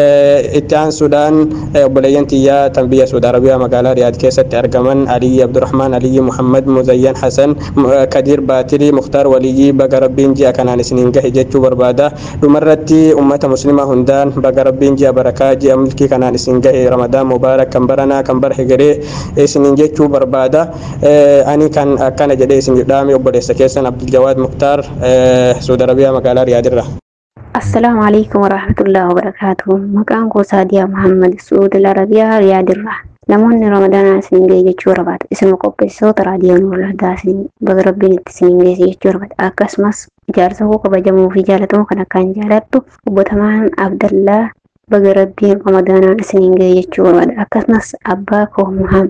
itti aansuudhaan obboleeyyan tiyyaa tan biyya suudi arabiyaa magaalaa riyaad keessatti argaman aliyyi abdurahmaan aliyyi muhammad muzayyan hasan kadir baatirii muktaar waliyyii baga rabbiin ji'a kanaan isiniin gahe jechuu barbaada dhumarratti ummata muslimaa hundaan baga rabbiin ji'a barakaa ji'a milkii kanaan isin gahe ramadaan mubaarak kan baranaa kan bara hegeree isiniin jechuu barbaada ani kan akkana jedhee isin dhaame obboleessa keessan abduljawaad muktaar suudi arabiyaa magaalaa riyaadirra السلام عليكم ورحمة الله وبركاته مكان كو سادية محمد سعود العربية رياض الرح namoonni ramadaanaa isiniin ga'e jechuu barbaadu isinuma qopheessitoota raadiyoo nuurul hudaa isin baga rabbiin itti isiniin geesse jechuu barbaadu akkasumas ijaarsa koo kabajamuu fi jaalatamu kan akkaan jaalattu obbotamaan abdallaa baga rabbiin ramadaanaan isiniin ga'e jechuu barbaadu akkasumas abbaa koo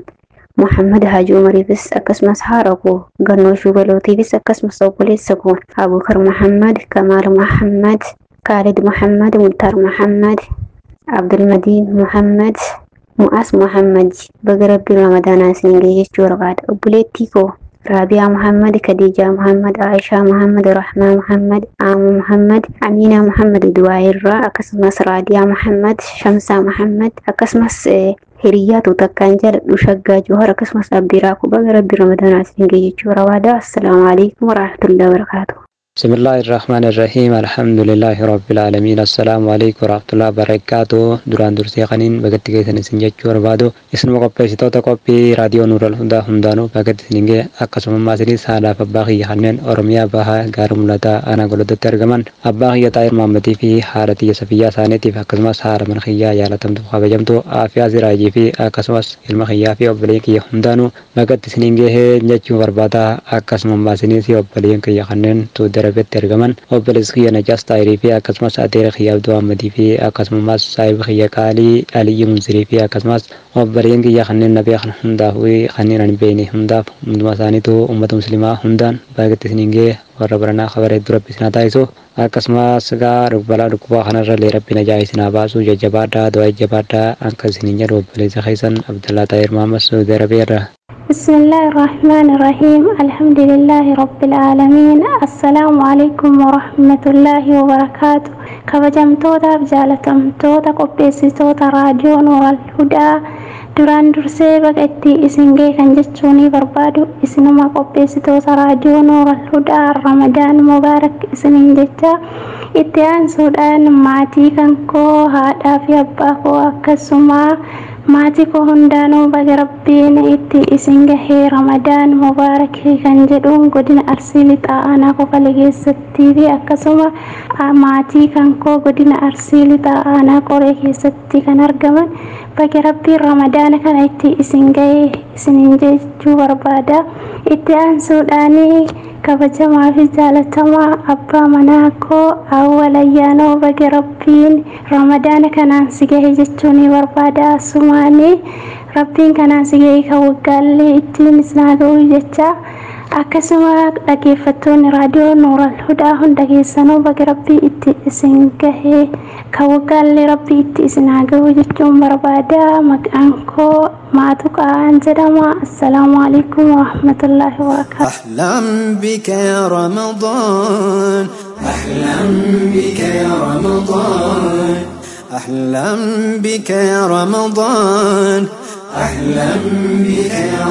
muhammad haji umariifis akkasumas haadha koo gannoo shubalootiifis akkasumas obboleessa koo abukar muhammad kamaal muhammad kaalid muhammad muktaar muhammad abdulmadiin muhammad mu'as muhammad baga rabbiin ramadaanaa isiniin ga'e jechuu barbaada obboleettii koo raabiyaa muhammad kadiijaa muhammad aishaa muhammad rahmaa muhammad aamu muhammad amiinaa muhammad duwaayirraa akkasumas raadiyaa muhammad shamsaa muhammad akkasumas hiriyyaatu takkaan jaaladhu shaggaa johar akkasumas abdiraa ku baga rabbii ramadaanaa isiniin ga'e jechuu barbaada assalaamu alaikum warahmatullahi wabarakaatu بسم الله الرحمن الرحيم الحمد لله رب العالمين السلام عليكم ورحمة الله وبركاته دوران درسي قنين بقت كيسن سنجج وربادو اسم قبي ستوتا قبي راديو نور الهدى هندانو بقت سنجي أقسم ما سري سالا فباقي خنين أرميا باها غارم لتا أنا قلت ترجمان أباقي طاير محمدي في حالتي سفيا سانتي في أقسم سار من خيا يا لتم تبقى بجمتو آفيا زراجي في أقسم المخيا في أبليك هندانو بقت سنجي جج وربادا أقسم ما سري سي أبليك خنين تو darbetti argaman obboleessi kiyya najaas taayirii fi akkasumas adeera kiyya abduu ahmadii fi akkasumas saahiba kiyya qaalii aliyyi munzirii fi akkasumas obboleen kiyya kanneen nabee kan hundaaf kanneen ani beekne hundaaf hunduma isaaniitu uummata muslimaa hundaan baay'eetti isiniin ga'e warra baranaa kabaree dura bisinaa taasisu akkasumas gaa balaa dhukkubaa kanarra lee rabbi najaa isinaa baasu jajjabaadhaa du'aa jajjabaadhaa akka isiniin jedhu obboleessa keessan abdallaa taayir mahamad suudi arabiyaarra بسم الله الرحمن الرحيم الحمد لله رب العالمين السلام عليكم ورحمة الله وبركاته كبجمتوتا بجالتمتوتا قبيسيتوتا راديو نور الهدى duraan dursee baga itti isin ga'e kan jechuunii barbaadu isinuma qopheessitoota raadiyoo nooral hudaa ramadaan mubaarak isiniin jecha itti aansuudhaan maatii kan koo haadhaa fi abbaa koo akkasuma maatii koo hundaanuu baga rabbiin itti isin gahee ramadaan mubaarak kan jedhuun godina arsii lixaa aanaa qofalee keessattii fi akkasuma maatii kan koo godina arsii lixaa aanaa qoree keessatti kan argaman baga rabbiin ramadaana kana itti isin gahee isiniin jechuu barbaada itti aansuudhaanii kabajamaa fi jaalatamaa abbaa manaa koo awwal ayyaanoo baga rabbiin ramadaana kanaan si gahe jechuun barbaada asumaanii rabbiin kanaan si gahe kan waggaallee ittiin isinaa ga'u jecha akkasuma dhageeffattoonni raadiyoo nuural hudaa hunda keessanuu baga rabbii itti isin gahee kan waggaallee rabbii itti isinaa ga'u jechuun barbaada maqaan koo maatu qa'aan jedhama assalaamu alaikum warahmatullaahi wabarakaatu أحلم بك يا رمضان أحلم بك يا رمضان أحلم بك يا رمضان أحلم بك يا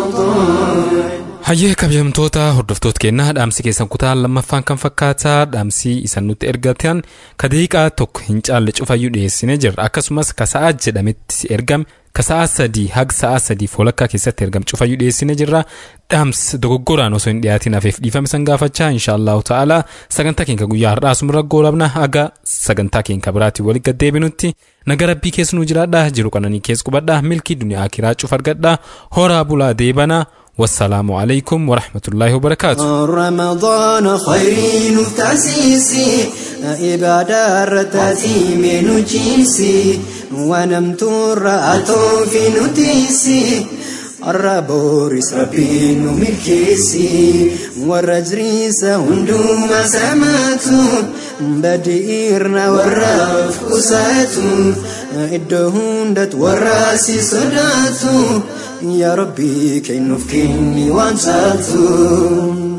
رمضان hayyee kabajamtoota hordoftoota keenyaa dhaamsi keessan kutaa lammaffaan kan fakkaataa dhaamsi isan nutti ergatan ka daqiiqaa tokko hin caalle cufayyuu dhiyeessinee jirra akkasumas ka sa'aa jedhametti ergame ka sa'aa sadii haga sa'aa sadii foolakkaa keessatti ergame cufayyuu dhiyeessinee jirra dhaamsi dogoggoraan osoo hin dhiyaatin hafeef dhiifame san gaafachaa inshaallahu ta'ala sagantaa keenya guyyaa har'aa asumarra goolabna haga sagantaa keenya biraatiin walitti gaddeebinutti naga rabbii keessa nu jiraadha jiru qananii keessa qubadha milkii duniyaa akiraa cuf argadha horaa bulaa deebana والسلام عليكم ورحمة الله وبركاته رمضان خير تأسيسي إبادة رتاتي من جيسي ونمت رأتو في نتيسي الرابوريس ربين ملكيسي والرجريس هندوما سماتو بدئيرنا والرف كساتو إدهوندت والراسي صداتو يا ربي كي نفكني وانساتو